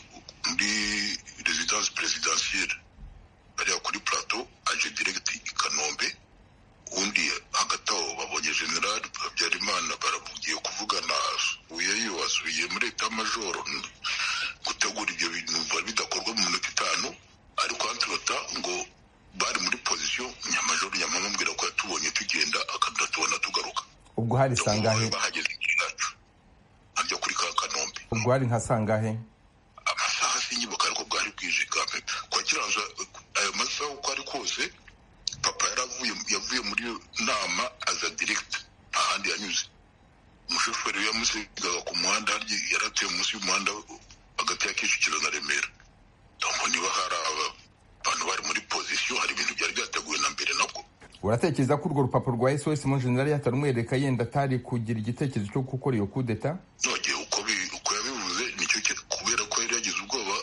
muri rezidansi perezidansiyeri hariya kuri plato aje diregiti i kanombe ubundi hagati aho babonye generali habyarimana barabugiye kuvugana uyeyo asubiye muri etamajoro gutegura ibyo bintu bari bidakorwa mu minota itanu ariko haturota ngo bari muri pozisiyo nyamajoro nyamamubwira ko yatubonye tugenda akadatubona tugaruka ubwo hari sangahe bahageze igihe cyacu hajya kuri ka kanombe ubwo hari nka sangahe amasaha sinyibuka ariko bwari bwije kampe kwakiranza ayo masaha uko ari kose papa yaravuye yavuye muri iyo nama aza diregiti nta handi yanyuze umushoferi yamusigaga ku muhanda yari atuye munsi y'umuhanda hagati ya kicukiro na remera ndumva niba hari abantu bari muri pozisiyo hari ibintu byari byateguwe na mbere nabwo uratekereza ko urwo rupapuro rwa sos mu generali yatarumwereka yenda atari kugira igitekerezo cyo gukora iyo kudeta nogeye uko yabivuze nicyo kubera ko yari yagize ubwoba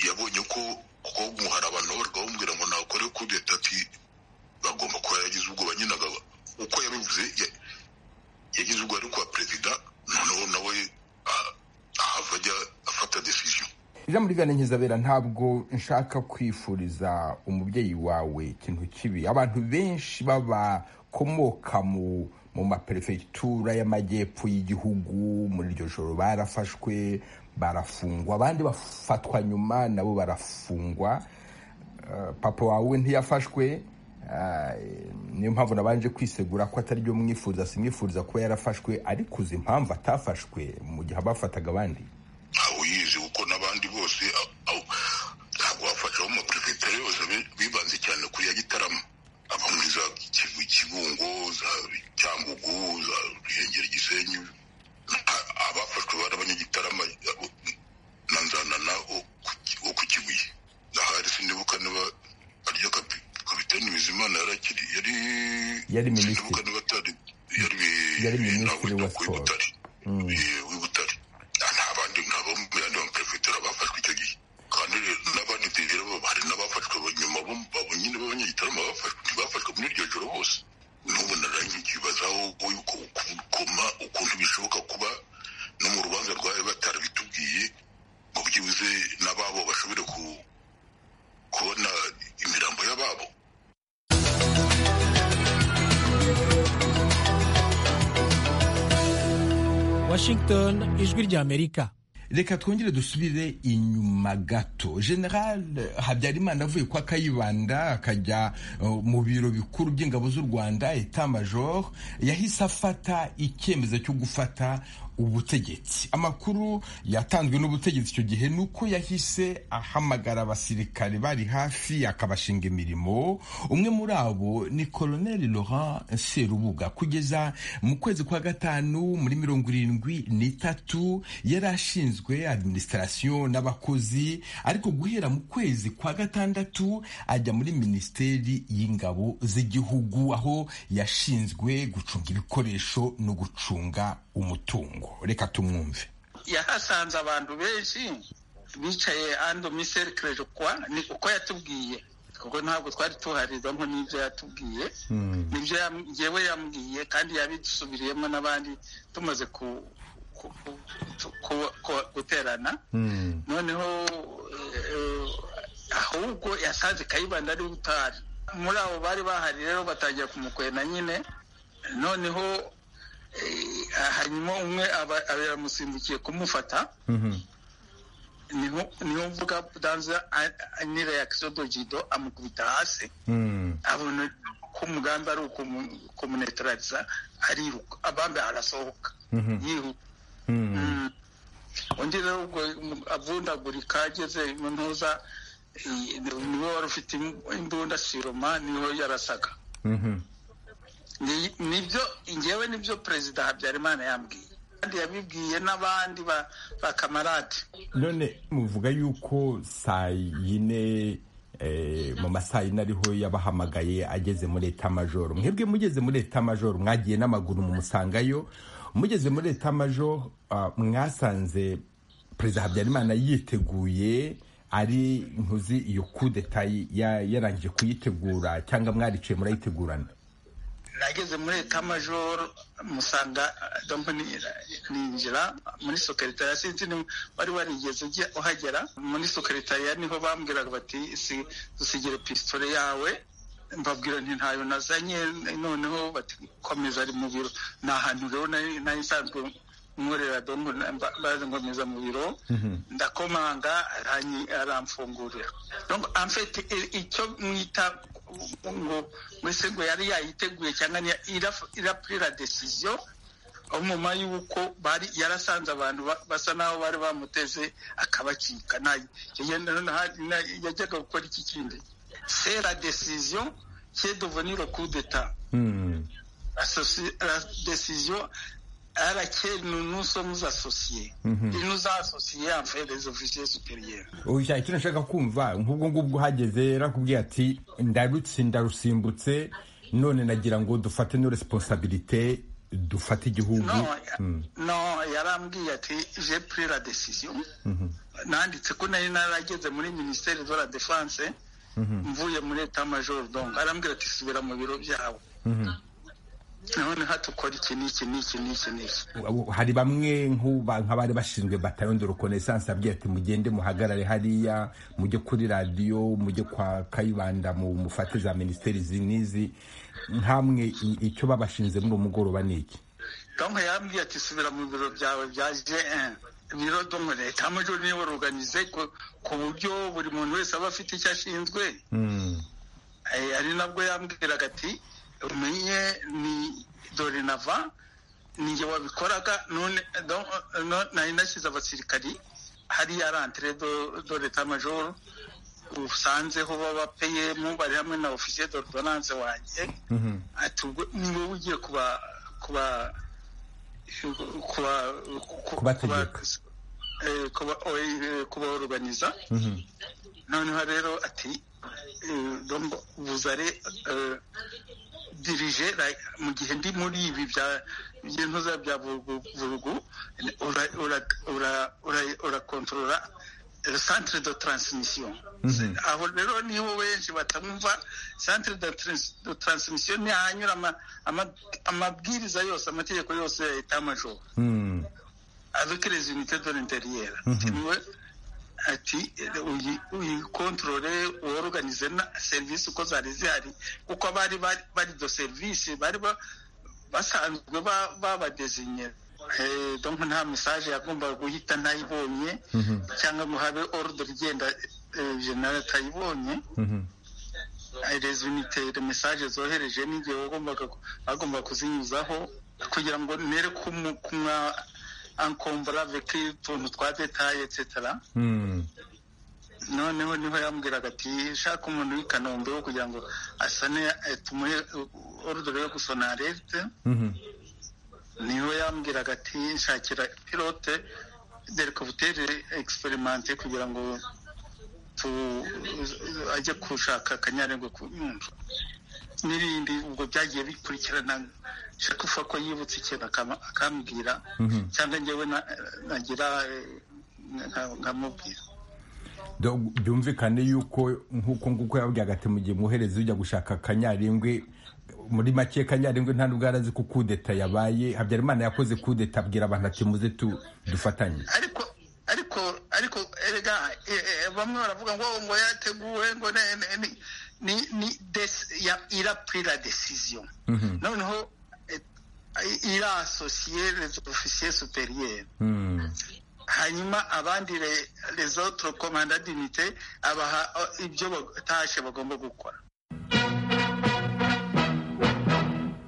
yabonye ko kuko hari abantu babaga bamubwira ngo nakore kudeta ati bagomba kuba yagize ubwoba nyine uko yabivuze yagize ubwo ariko ijambo ry'ibiyane nkizabera ntabwo nshaka kwifuriza umubyeyi wawe ikintu kibi abantu benshi babakomoka mu mu maperefegitura y'amajyepfo y'igihugu muri iryo joro barafashwe barafungwa abandi bafatwa nyuma nabo barafungwa papa wawe ntiyafashwe niyo mpamvu nabanje kwisegura ko atari byo mwifuriza simwifuriza kuba yarafashwe ariko uzi impamvu atafashwe mu gihe abafataga abandi uyizi kuko n'abandi bose ntabwo bafasha mu maperefegitura yose bibanze cyane kuri ya gitarama aba muri za kibungo za cyangugu za ruhengeri gisenyi abafashwe bari abanyagitarama na nzanana wo ku kibuye ahari sinibuka niba aryo kapitani bizimana yarakiri yari yari minisitiri yari minisitiri wa siporo w'ibutare nta bandi nkabo mu yandi maperefegitura bafashwe icyo gihe kandi n'abandi rero hari n'abafashwe nyuma abo nyine b'abanyagitarama bafashwe ntibafashwe muri iryo joro bose n'ubu narangiye ikibazaho yuko ukoma ukuntu bishoboka kuba no mu rubanza rwawe batarabitubwiye ngo byibuze n'ababo bashobore kubona imirambo y'ababo washington ijwi ry'amerika reka twongere dusubire inyuma gato general habyarimana avuye kwa kayibanda akajya mu biro bikuru by'ingabo z'u rwanda etamajor yahise afata icyemezo cyo gufata ubutegetsi amakuru yatanzwe n'ubutegetsi icyo gihe ni uko yahise ahamagara abasirikare bari hafi akabashinga imirimo umwe muri abo ni koloneli laurent serubuga kugeza mu kwezi kwa gatanu muri mirongo irindwi n'itatu yari ashinzwe adiminisitirasiyo n'abakozi ariko guhera mu kwezi kwa gatandatu ajya muri minisiteri y'ingabo z'igihugu aho yashinzwe gucunga ibikoresho no gucunga umutungo reka tumwumve yahasanze abantu benshi bicaye ando miserikire kwa ni uko yatubwiye kuko ntabwo twari tuharizamo n'ibyo yatubwiye nibyo yewe yambwiye kandi yabisubiriyemo n'abandi tumaze guterana noneho ahubwo yasanze kayibanda ari utari muri abo bari bahari rero batangira kumukwena nyine noneho hanyuma umwe aba yamusimbukiye kumufata niho mvuga danza ni reakisiyo dojido amukubita hasi abona ko umugambi ari ukumunetarariza ariruka abambe arasohoka yihuta undi rero ubwo avundagurika ageze mu ntuza niwe wari ufite imbunda siroma niho yarasaga nibyo ngewe nibyo perezida habyarimana yambwiye kandi yabibwiye n'abandi bakamarade none muvuga yuko saa yine mu masaha yine ariho yabahamagaye ageze muri etamajoro mwebwe mugeze muri etamajoro mwagiye n'amaguru mumusangayo mugeze muri etamajoro mwasanze perezida habyarimana yiteguye ari ntuzi iyo kudeta yarangije kuyitegura cyangwa mwariciye murayitegurana nageze muri etamajoro musanga ninjira muri sokeritariya sinzi wari warigeze ujya uhagera muri sokeritariya niho bambwiraga bati dusigire pisitore yawe mbabwira nti ntayo nazanye noneho bati komeza ari mu biro ni ahantu rero nari nsanzwe nkorera dongo ngomeza mu biro ndakomanga aramfungurira amfite icyo mwita ngo mbese ngo yari yayiteguye cyangwa irapurira desiziyo nyuma y'uko bari yarasanze abantu basa n'aho bari bamuteze akabacika yajyaga gukora iki kindi sera desiziyo cyedoveniro kudeta desiziyo arakeri ni unusomuza asosiye inuza asosiye yambaye rezovisiyo superiya ushaka icyo nashaka kumva nk'ubwo ngubwo uhageze yarakubwiye ati ndarutse ndarusimbutse none nagira ngo dufate no responsabilite dufate igihugu no yarambwiye ati je pris la decision nanditse ko nari narageze muri minisiteri de la defense mvuye muri etat major donc arambwira ati subira mu biro byawe none hatukora iki n'iki n'iki n'iki n'iki hari bamwe nk'abari bashinzwe batayo de reconnaissance abwira ati mugende muhagarare hariya mujye kuri radiyo mujye kwa kayibanda mufate za minisiteri izi n'izi nkamwe icyo babashinze muri uwo mugoroba ni iki donke yambwiye ati subira mu biro byawe bya jn biro donke leta amajoro niyo waruganize ku buryo buri muntu wese aba afite icyo ashinzwe ari nabwo yambwiraga ati umenye ni dorinava ninjye wabikoraga none nari nashyize abasirikari hariya rantere do leta majoro usanzeho babapeyemo bari hamwe na ofisiye dorodonanse wanjye ati ni wowe ugiye kuba kuba kubaoruganiza noneho rero ati buzare dirije mu gihe ndi muri ibi by'intuza bya burugu urakontorora centre de transmission aho rero niho benshi batamwumva centre de transmission ni ahanyura amabwiriza yose amategeko yose ya leta majoro avec les unités de l'intérieur niwe ati uyikontorore uworuganize na serivisi uko zari zihari kuko bari bari do serivisi bari basanzwe babadesinye donc nta message yagombaga guhita ntayibonye cyangwa ngo habe ordre igenda general atayibonye les unités les messages zohereje n'igihe wagombaga bagomba kuzinyuzaho kugira ngo nere kumwa encombra avec utuntu twa detail etc noneho niho yambwiraga ati shaka umuntu w'i kanombe wo kugira ngo asane tumuhe ordre yo gusona alerte niho yambwiraga ati nshakira pilote derikabutere egisiperimante kugira ngo ajye gushaka akanyarengwe ku nyunju n'ibindi ubwo byagiye bikurikirana shakufa ko yibutse ikintu akambwira cyangwa ngewe nagira nkamubwira byumvikane yuko nk'uko nguko yabwiraga ati mu gihe mwohereze ujya gushaka akanyarengwe muri make kanyaringwe nta nubwo arazi ko kudeta yabaye habyarimana yakoze kudeta abwira abantu ati muze dufatanye ariko ariko ariko erega bamwe baravuga ngo ngo yateguwe ngo ni ni irapurira desiziyo noneho irasosiye les officiers superieurs hanyuma abandi les autres commanda d'unité abaha ibyo batashe bagomba gukora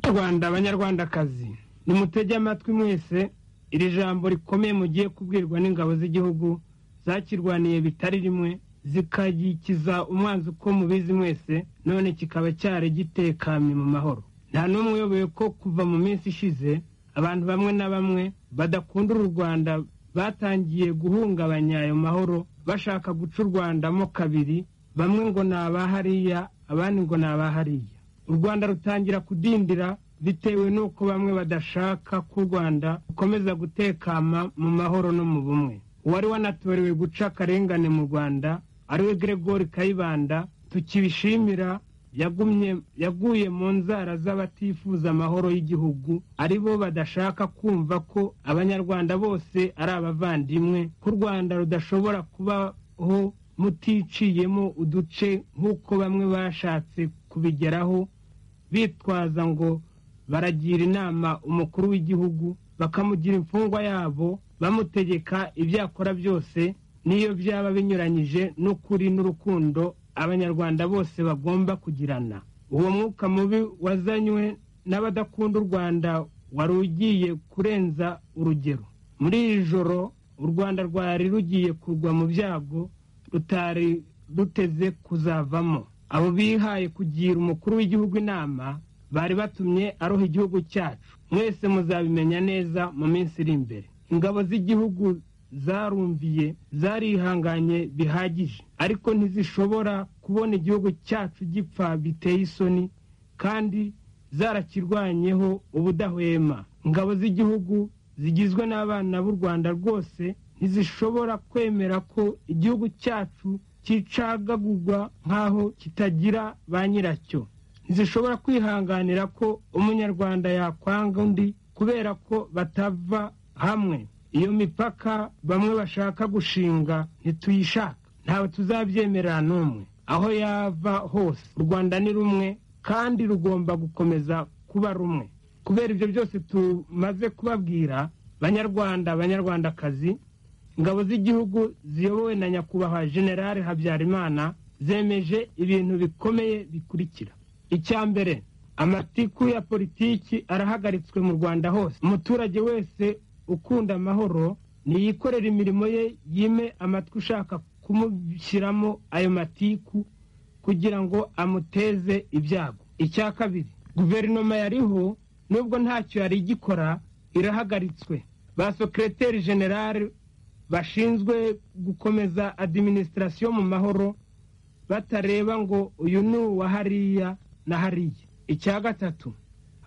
rwanda abanyarwandakazi nimutege amatwi mwese iri jambo rikomeye mugiye kubwirwa n'ingabo z'igihugu zakirwaniye bitari rimwe zikagikiza umwanzi uko mubizi mwese none kikaba cyari gitekanye mu mahoro nta n'umwe uyoboye ko kuva mu minsi ishize abantu bamwe na bamwe badakunda uru rwanda batangiye guhungabanya ayo mahoro bashaka guca u rwandamo kabiri bamwe ngo ni abahariya abandi ngo ni abahariya u rwanda rutangira kudindira bitewe n'uko bamwe badashaka ko u rwanda rukomeza gutekama mu mahoro no mu bumwe uwari wanatorewe guca akarengane mu rwanda ariwe gregori kayibanda tukibishimira yaguye mu nzara z'abatifuza amahoro y'igihugu ari bo badashaka kumva ko abanyarwanda bose ari abavandimwe ko u rwanda rudashobora kubaho muticiyemo uduce nk'uko bamwe bashatse kubigeraho bitwaza ngo baragira inama umukuru w'igihugu bakamugira imfungwa yabo bamutegeka ibyo akora byose n'iyo byaba binyuranyije n'ukuri n'urukundo abanyarwanda bose bagomba kugirana uwo mwuka mubi wazanywe n'abadakunda u rwanda wari ugiye kurenza urugero muri iri joro u rwanda rwari rugiye kugwa mu byago rutari ruteze kuzavamo abo bihaye kugira umukuru w'igihugu inama bari batumye aroha igihugu cyacu mwese muzabimenya neza mu minsi iri imbere ingabo z'igihugu zarumviye zarihanganye bihagije ariko ntizishobora kubona igihugu cyacu gipfa biteye isoni kandi zarakirwanyeho ubudahwema ingabo z'igihugu zigizwe n'abana b'u rwanda rwose ntizishobora kwemera ko igihugu cyacu kicagagurwa nk'aho kitagira ba nyiracyo ntizishobora kwihanganira ko umunyarwanda yakwanga undi kubera ko batava hamwe iyo mipaka bamwe bashaka gushinga ntituyishaka ntabwo tuzabyemera n'umwe aho yava hose u rwanda ni rumwe kandi rugomba gukomeza kuba rumwe kubera ibyo byose tumaze kubabwira banyarwanda banyarwandakazi ingabo z'igihugu ziyobowe na nyakubahwa generale habyarimana zemeje ibintu bikomeye bikurikira icya mbere amatiku ya politiki arahagaritswe mu rwanda hose umuturage wese ukunda amahoro niyikorera imirimo ye yime amatwi ushaka kumushyiramo ayo matiku kugira ngo amuteze ibyago icya kabiri guverinoma yariho nubwo ntacyo yari igikora irahagaritswe ba sokereteri generale bashinzwe gukomeza adiminisitirasiyo mu mahoro batareba ngo uyu ni uwa hariya na hariya icya gatatu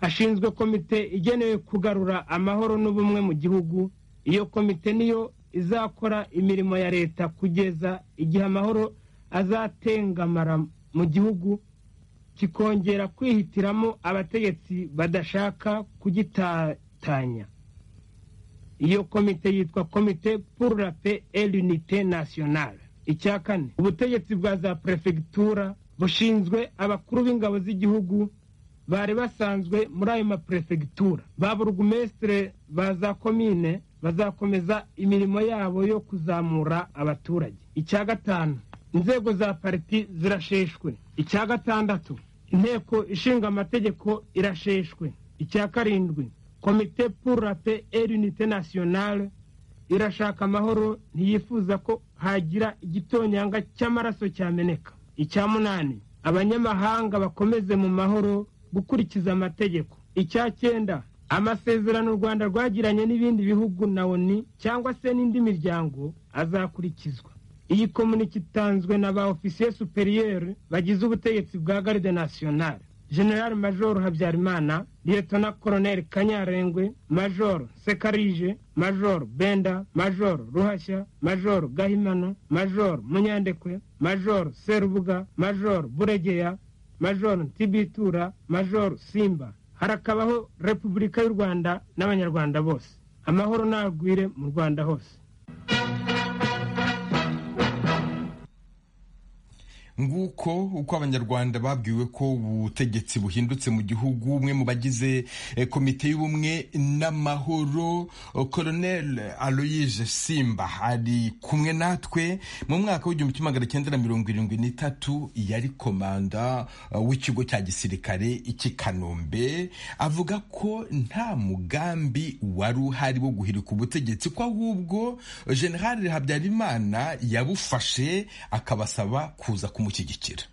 hashinzwe komite igenewe kugarura amahoro n'ubumwe mu gihugu iyo komite niyo izakora imirimo ya leta kugeza igihe amahoro azatengamara mu gihugu kikongera kwihitiramo abategetsi badashaka kugitatanya iyo komite yitwa komite pour la paix et l'unité nationale icya kane ubutegetsi bwa za perefegitura bushinzwe abakuru b'ingabo z'igihugu bari basanzwe muri ayo maperefegitura ba burugumesitire ba za komine bazakomeza imirimo yabo yo kuzamura abaturage icya gatanu inzego za pariti zirasheshwe icya gatandatu inteko ishinga amategeko irasheshwe icya karindwi komite pour la paix et l'unité nationale irashaka amahoro ntiyifuza ko hagira igitonyanga cy'amaraso cyameneka icya munani abanyamahanga bakomeze mu mahoro gukurikiza amategeko icya cyenda amasezerano u rwanda rwagiranye n'ibindi bihugu na oni cyangwa se n'indi miryango azakurikizwa iyi komunike itanzwe na ba ofisiye superiyeri bagize ubutegetsi bwa garde nationale general major habyarimana liyetona koroneli kanyarengwe major sekarije major benda major ruhashya major gahimano major munyandekwe major serubuga major buregeya major ntibitura major simba harakabaho repubulika y'u rwanda n'abanyarwanda bose amahoro nagwire mu rwanda hose nguko uko abanyarwanda babwiwe ko ubutegetsi buhindutse mu gihugu umwe mu bagize komite y'ubumwe n'amahoro koronel aloyije simba ari kumwe natwe mu mwaka w'igihumbi kimwe magana cyenda na mirongo irindwi n'itatu yari komanda w'ikigo cya gisirikare cy'i kanombe avuga ko nta mugambi wari uhari wo guhirika ubutegetsi ko ahubwo generale habyarimana yabufashe akabasaba kuza kumufasha kumushyigikira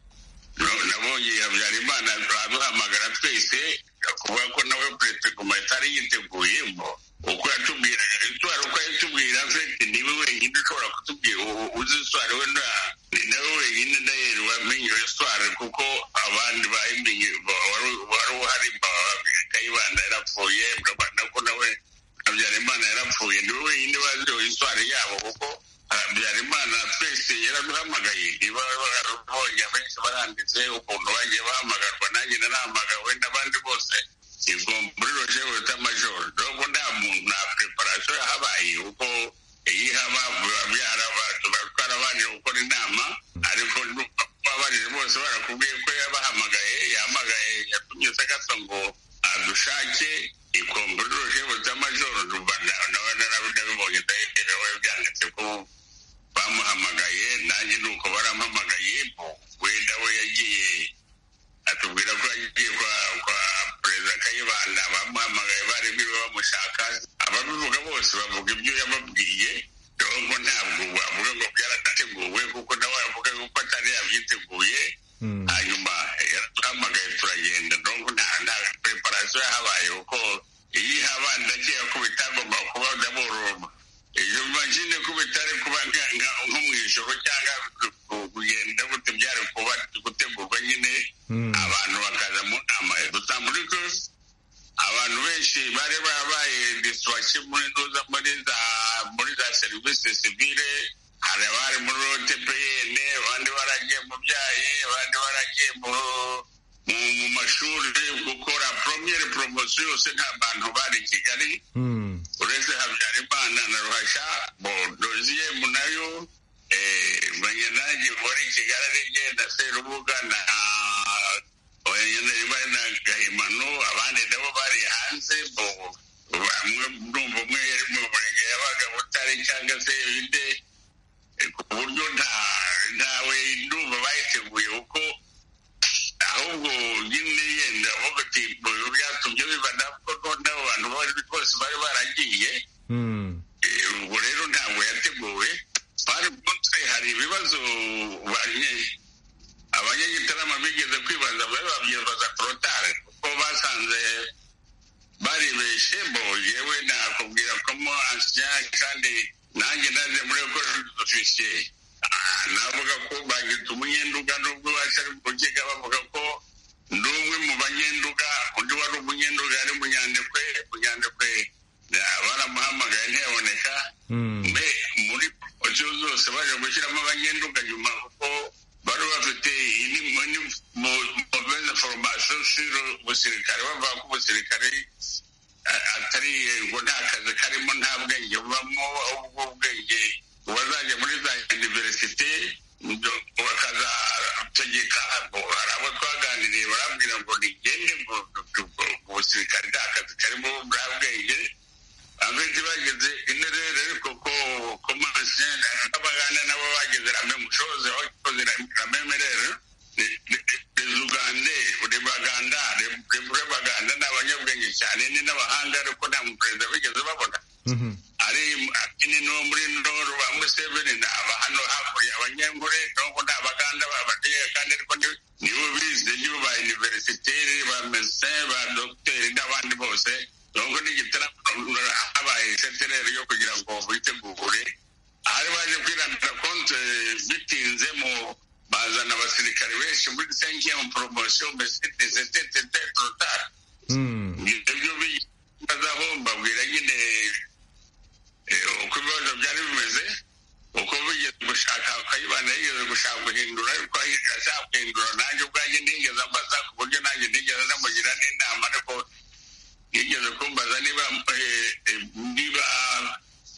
nabonye habyarimana aduhamagara twese kuvuga ko nawe perezida guma atari yiteguyeho uko yatubwiraga iswari uko yatubwira mfite niwe wenyine ushobora kutubwira uzi iswari we nawe wenyine ndahera wamenye iswari kuko abandi bayimenye wari uhari kayibanda yarapfuye ko nawe habyarimana yarapfuye niwe wenyine bazi iswari yabo kuko habyarimana twese yaraduhamagaye niba barabonye abenshi baranditse ukuntu bagiye bahamagarwa nanjye narahamagawe n'abandi bose ubwo muri rojewe z'amajoro nubwo nta muntu nta preparasiyo yahabaye kuko iyo ihaba tuba twarabanje gukora inama ariko babarije bose barakubwiye ko yabahamagaye yahamagaye yatumye sagasa ngo adushake ikombura rojewe z'amajoro nawe narabibonye ndaherewe byanditse ko bamuhamagaye nanjye ni uko barampamagaye wenda we yagiye atubwira ko yagiye kwa perezida kayibanda bamuhamagaye bari biwe bamushaka ababivuga bose bavuga ibyo yababwiye nubwo ntabwo wavuga ngo byarateguwe kuko nawe yavuga yuko atari yabyiteguye hanyuma yaraduhamagaye turagenda nubwo nta nta preparasiyo yahabaye kuko iyo ihaba ndakeka ko bitagomba kuba ndaboroma ishuri gukora poromyere poromosiyo yose nta bantu bari i kigali uretse habyarimana na ruhashya bodoziye nayo banyanage muri kigali ari jye na serubuga na bari na gahimano abandi nabo bari hanze bamwe numva umwe yari mu murenge yabaga butare cyangwa se ibindi ku buryo ntawe ndumva bayiteguye kuko ahubwo nyine yenda avuga ati byatumye biba nabwo noneho abantu bose bari baragiye ubwo rero ntabwo yateguwe bari munsi hari ibibazo abanyagitarama bigeze kwibaza bari babyibaza korotare kuko basanze baribeshe bo yewe nakubwira ko mo ansiya kandi nanjye naje muri ekweri ofisiye navuga ko bagita umunyenduga nubwo atari kukiga bavuga ko ndi umwe mu banyenduga undi wari umunyenduga yari munyandekwe munyandekwe baramuhamagaye ntiyaboneka mbe muri poromosiyo zose baje gushyiramo abanyenduga nyuma kuko bari bafite muveze foromasiyo siro ubusirikare bavuga ko ubusirikare atari ngo nta kazi karimo nta bwenge bubamo ahubwo ubwenge uwazajya muri za univerisite bakazategeka hari abo twaganiriye barambwira ngo nigende ngo ubusirikare nta kazi karimo nta bwenge abandi bageze interere ariko ko komanse n'abaganda nabo bageze rame mushoze bakoze ramemerere rezugande buri baganda buri baganda ni abanyabwenge cyane ni n'abahanga ariko nta muperezida bigeze babona ari akini no muri noru ba museveni ni abahano hakurya abanyengure nubwo ni abaganda babateye kandi ariko nibo bize nibo ba univerisiteri ba mesin ba dogiteri n'abandi bose nubwo n'igitaramo habaye setereri yo kugira ngo bitegure hari baje kwirandira konte bitinze mu bazana abasirikare benshi muri senke mu poromosiyo mbese tete torotari ibyo bibazaho mbabwira nyine uko ibibazo byari bimeze uko bigeze gushaka kayibana yigeze gushaka guhindura ariko ashaka guhindura nanjye ubwanjye ntigeze ambaza ku buryo nanjye ntigeze namugira n'inama ariko yigeze kumbaza niba niba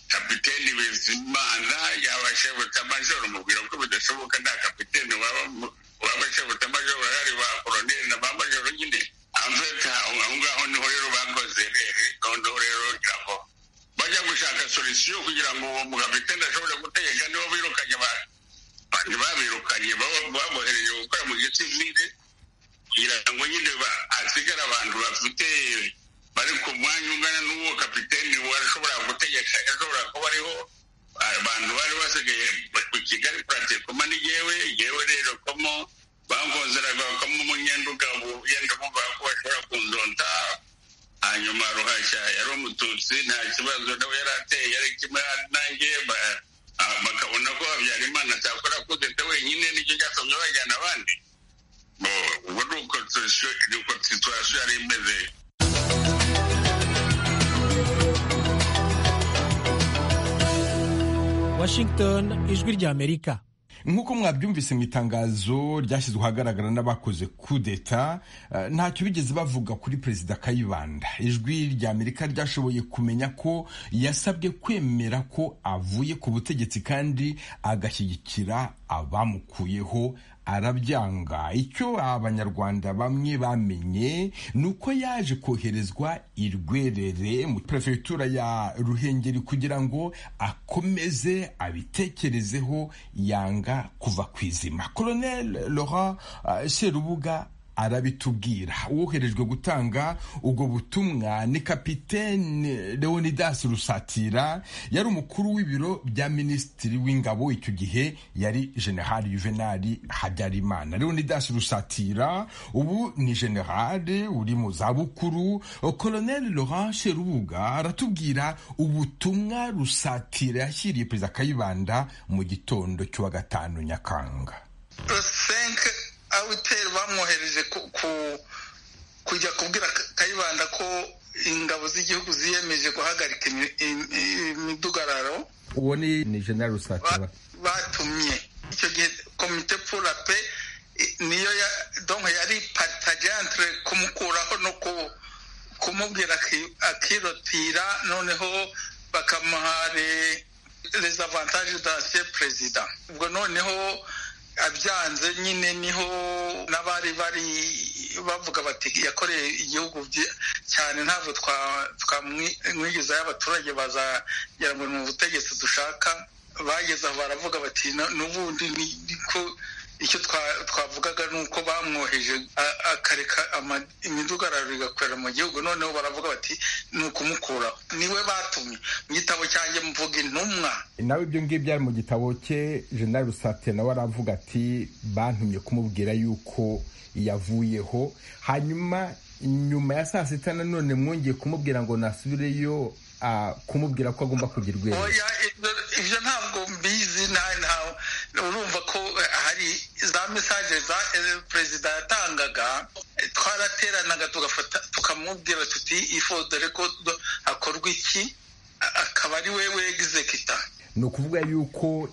kapiteni bizimana yaba shebutamajoro mubwira ko bidashoboka nta kapiteni waba shebutamajoro bahari ba koroneri na ba majoro nyine amfeta aho ngaho niho rero bakoze rero noneho rero ngira ngo bajya gushaka solisiyo kugira ngo uwo mukapiteni ashobore gutegeka nibo birukanye abantu babirukanye babohereye gukora mu gihe cy'imire kugira ngo nyine hasigare abantu bafite bari ku mwanya ungana n'uwo kapiteni washobora gutegeka ashobora kuba ariho abantu bari basigaye ku kigali kuratekoma n'iyewe yewe rero komo bangonzeraga bakamo umunyenduga yenda bumvaga ko bashobora kundonta hanyuma ruhashya yari umututsi nta kibazo nawe yari ateye yari kimwe nanjye bakabona ko habyarimana atakora kudeta wenyine nicyo cyatumye bajyana abandi ubwo ni uko situwasiyo yari imeze washington ijwi ry'amerika nk'uko mwabyumvise mu itangazo ryashyizwe ahagaragara n'abakoze kudeta ntacyo bigeze bavuga kuri perezida kayibanda ijwi ry'amerika ryashoboye kumenya ko yasabwe kwemera ko avuye ku butegetsi kandi agashyigikira abamukuyeho arabyanga icyo abanyarwanda bamwe bamenye ni uko yaje koherezwa i rwerere mu perefegitura ya ruhengeri kugira ngo akomeze abitekerezeho yanga kuva ku izima koronel laurent serubuga arabitubwira uwoherejwe gutanga ubwo butumwa ni kapitene leonidas rusatira yari umukuru w'ibiro bya minisitiri w'ingabo icyo gihe yari generali juvenali habyarimana leonidas rusatira ubu ni generali uri mu zabukuru colonel laurent sherubuga aratubwira ubutumwa rusatira yashyiriye perezida kayibanda mu gitondo cy'uwa gatanu nyakanga awiteri bamwohereje kujya kubwira kayibanda ko ingabo z'igihugu ziyemeje guhagarika imidugararo uwo ni ni jenali rusatira batumye icyo gihe komite pura pe niyo ya donko yari patajantire kumukuraho no kumubwira akirotira noneho bakamuha les avantages d'ancien perezida ubwo noneho abyanze nyine niho n'abari bari bavuga bati yakoreye igihugu cyane ntabwo twamwigiza y'abaturage bazagera ngo ni ubutegetsi dushaka bageze aho baravuga bati n'ubundi niko icyo twavugaga ni uko bamwoheje akareka imidugararo igakorera mu gihugu noneho baravuga bati ni ukumukuraho niwe batumye mu gitabo cyanjye mvuga intumwa nawe ibyo ngibyo byari mu gitabo cye jenali rusate nawe aravuga ati bantumye kumubwira yuko yavuyeho hanyuma nyuma ya saa sita nanone mwongeye kumubwira ngo nasubireyo kumubwira ko agomba kugira urwego ibyo ntabwo mbizi urumva ko hari za mesaje za perezida yatangaga twarateranaga tugafata tukamubwira tuti ifo dore ko hakorwa iki akaba ari we wegisekita ni ukuvuga yuko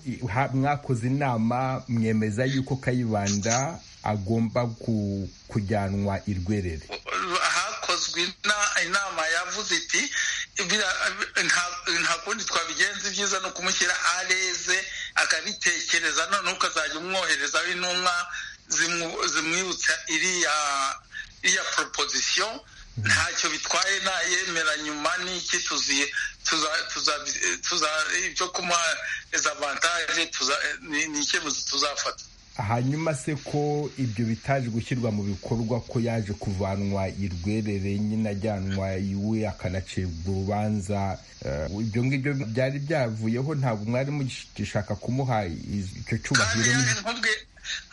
mwakoze inama mwemeza yuko kayibanda agomba kujyanwa irwerere hakozwe inama yavuze iti nta kundi twabigenza ibyiza ni ukumushyira areze akabitekereza noneho ukazajya umwoherezaho intumwa zimwibutsa iriya proposition ntacyo bitwaye nayemera nyuma n'iki tuziye ibyo kumuha dezavantaje ni icyemezo tuzafata hanyuma se ko ibyo bitaje gushyirwa mu bikorwa ko yaje kuvanwa irwerere nyine ajyanwa iwe akanacibwa urubanza ibyo ngibyo byari byavuyeho ntabwo mwari mugishaka kumuha icyo cyubahiro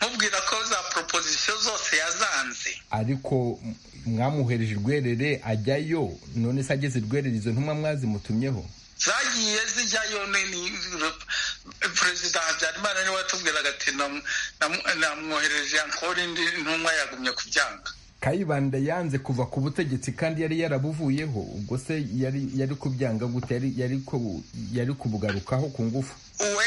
mubwira ko za proposition zose yazanze ariko mwamuhereje urwerere ajyayo none se ageze irwerere izo ntumwa mwazimutumyeho zagiye zijyayo ni perezida habyarimana niwe watubwiraga ati namwohereje ankora indi ntumwa yagumye kubyanga kayibanda yanze kuva ku butegetsi kandi yari yarabuvuyeho ubwo se yari kubyanga gute yari kubugarukaho ku ngufu we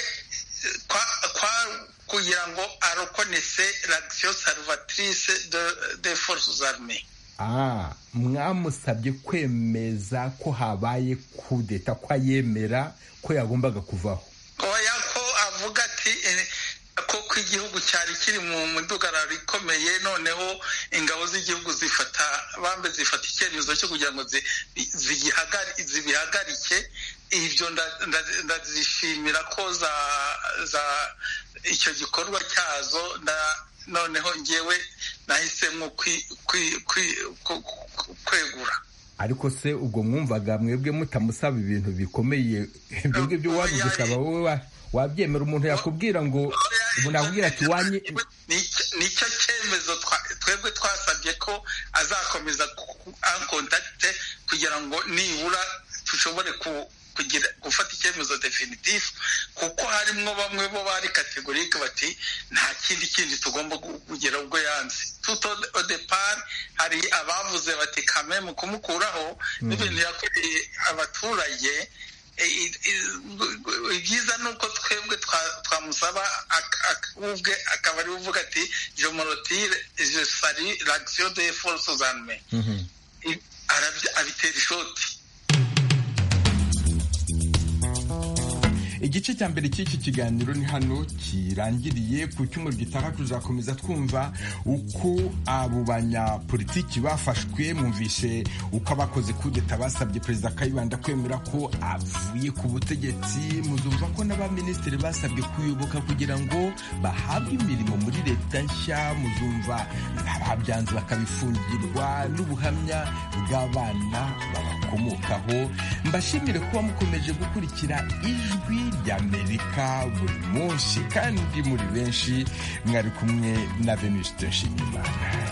kugira ngo arokonese lagisiyo salvatrice de forces armee mwamusabye kwemeza ko habaye kudeta ko ayemera ko yagombaga kuvaho oya ko avuga ati ko ko igihugu cyari kiri mu mudugararo ikomeye noneho ingabo z'igihugu zifata bambe zifata icyemezo cyo kugira ngo zibihagarike ibyo ndazishimira ko za icyo gikorwa cyazo noneho ngewe nahisemo kwegura ariko se ubwo mwumvaga mwebwe mutamusaba ibintu bikomeye ibyo ngibyo wabigusaba wowe wabyemera umuntu yakubwira ngo nakubwira ati wanye nicyo cyemezo twebwe twasabye ko azakomeza ankontakite kugira ngo nibura dushobore kugira gufata icyemezo definitifu kuko harimo bamwe bo bari kategorike bati nta kindi kindi tugomba kugira ubwo yanze tuto odepari hari abavuze bati kame mu kumukuraho n'ibintu yakoreye abaturage ibyiza ni uko twebwe twamusaba ubwe akaba ari uvuga ati jomorotire jesari lagisiyo de force zanme abitera ishoti igice cya mbere cy'iki kiganiro ni hano kirangiriye ku cyumweru gitaha tuzakomeza twumva uko abo banyapolitiki bafashwe mwumvise uko abakoze kudeta basabye perezida kayibanda kwemera ko avuye ku butegetsi muzumva ko n'abaminisitiri basabye kuyoboka kugira ngo bahabwe imirimo muri leta nshya muzumva ababyanze bakabifungirwa n'ubuhamya bw'abana babakomokaho mbashimire kuba mukomeje gukurikira ijwi ry'amerika buri munsi kandi muri benshi mwari kumwe na venuste nshimiyimana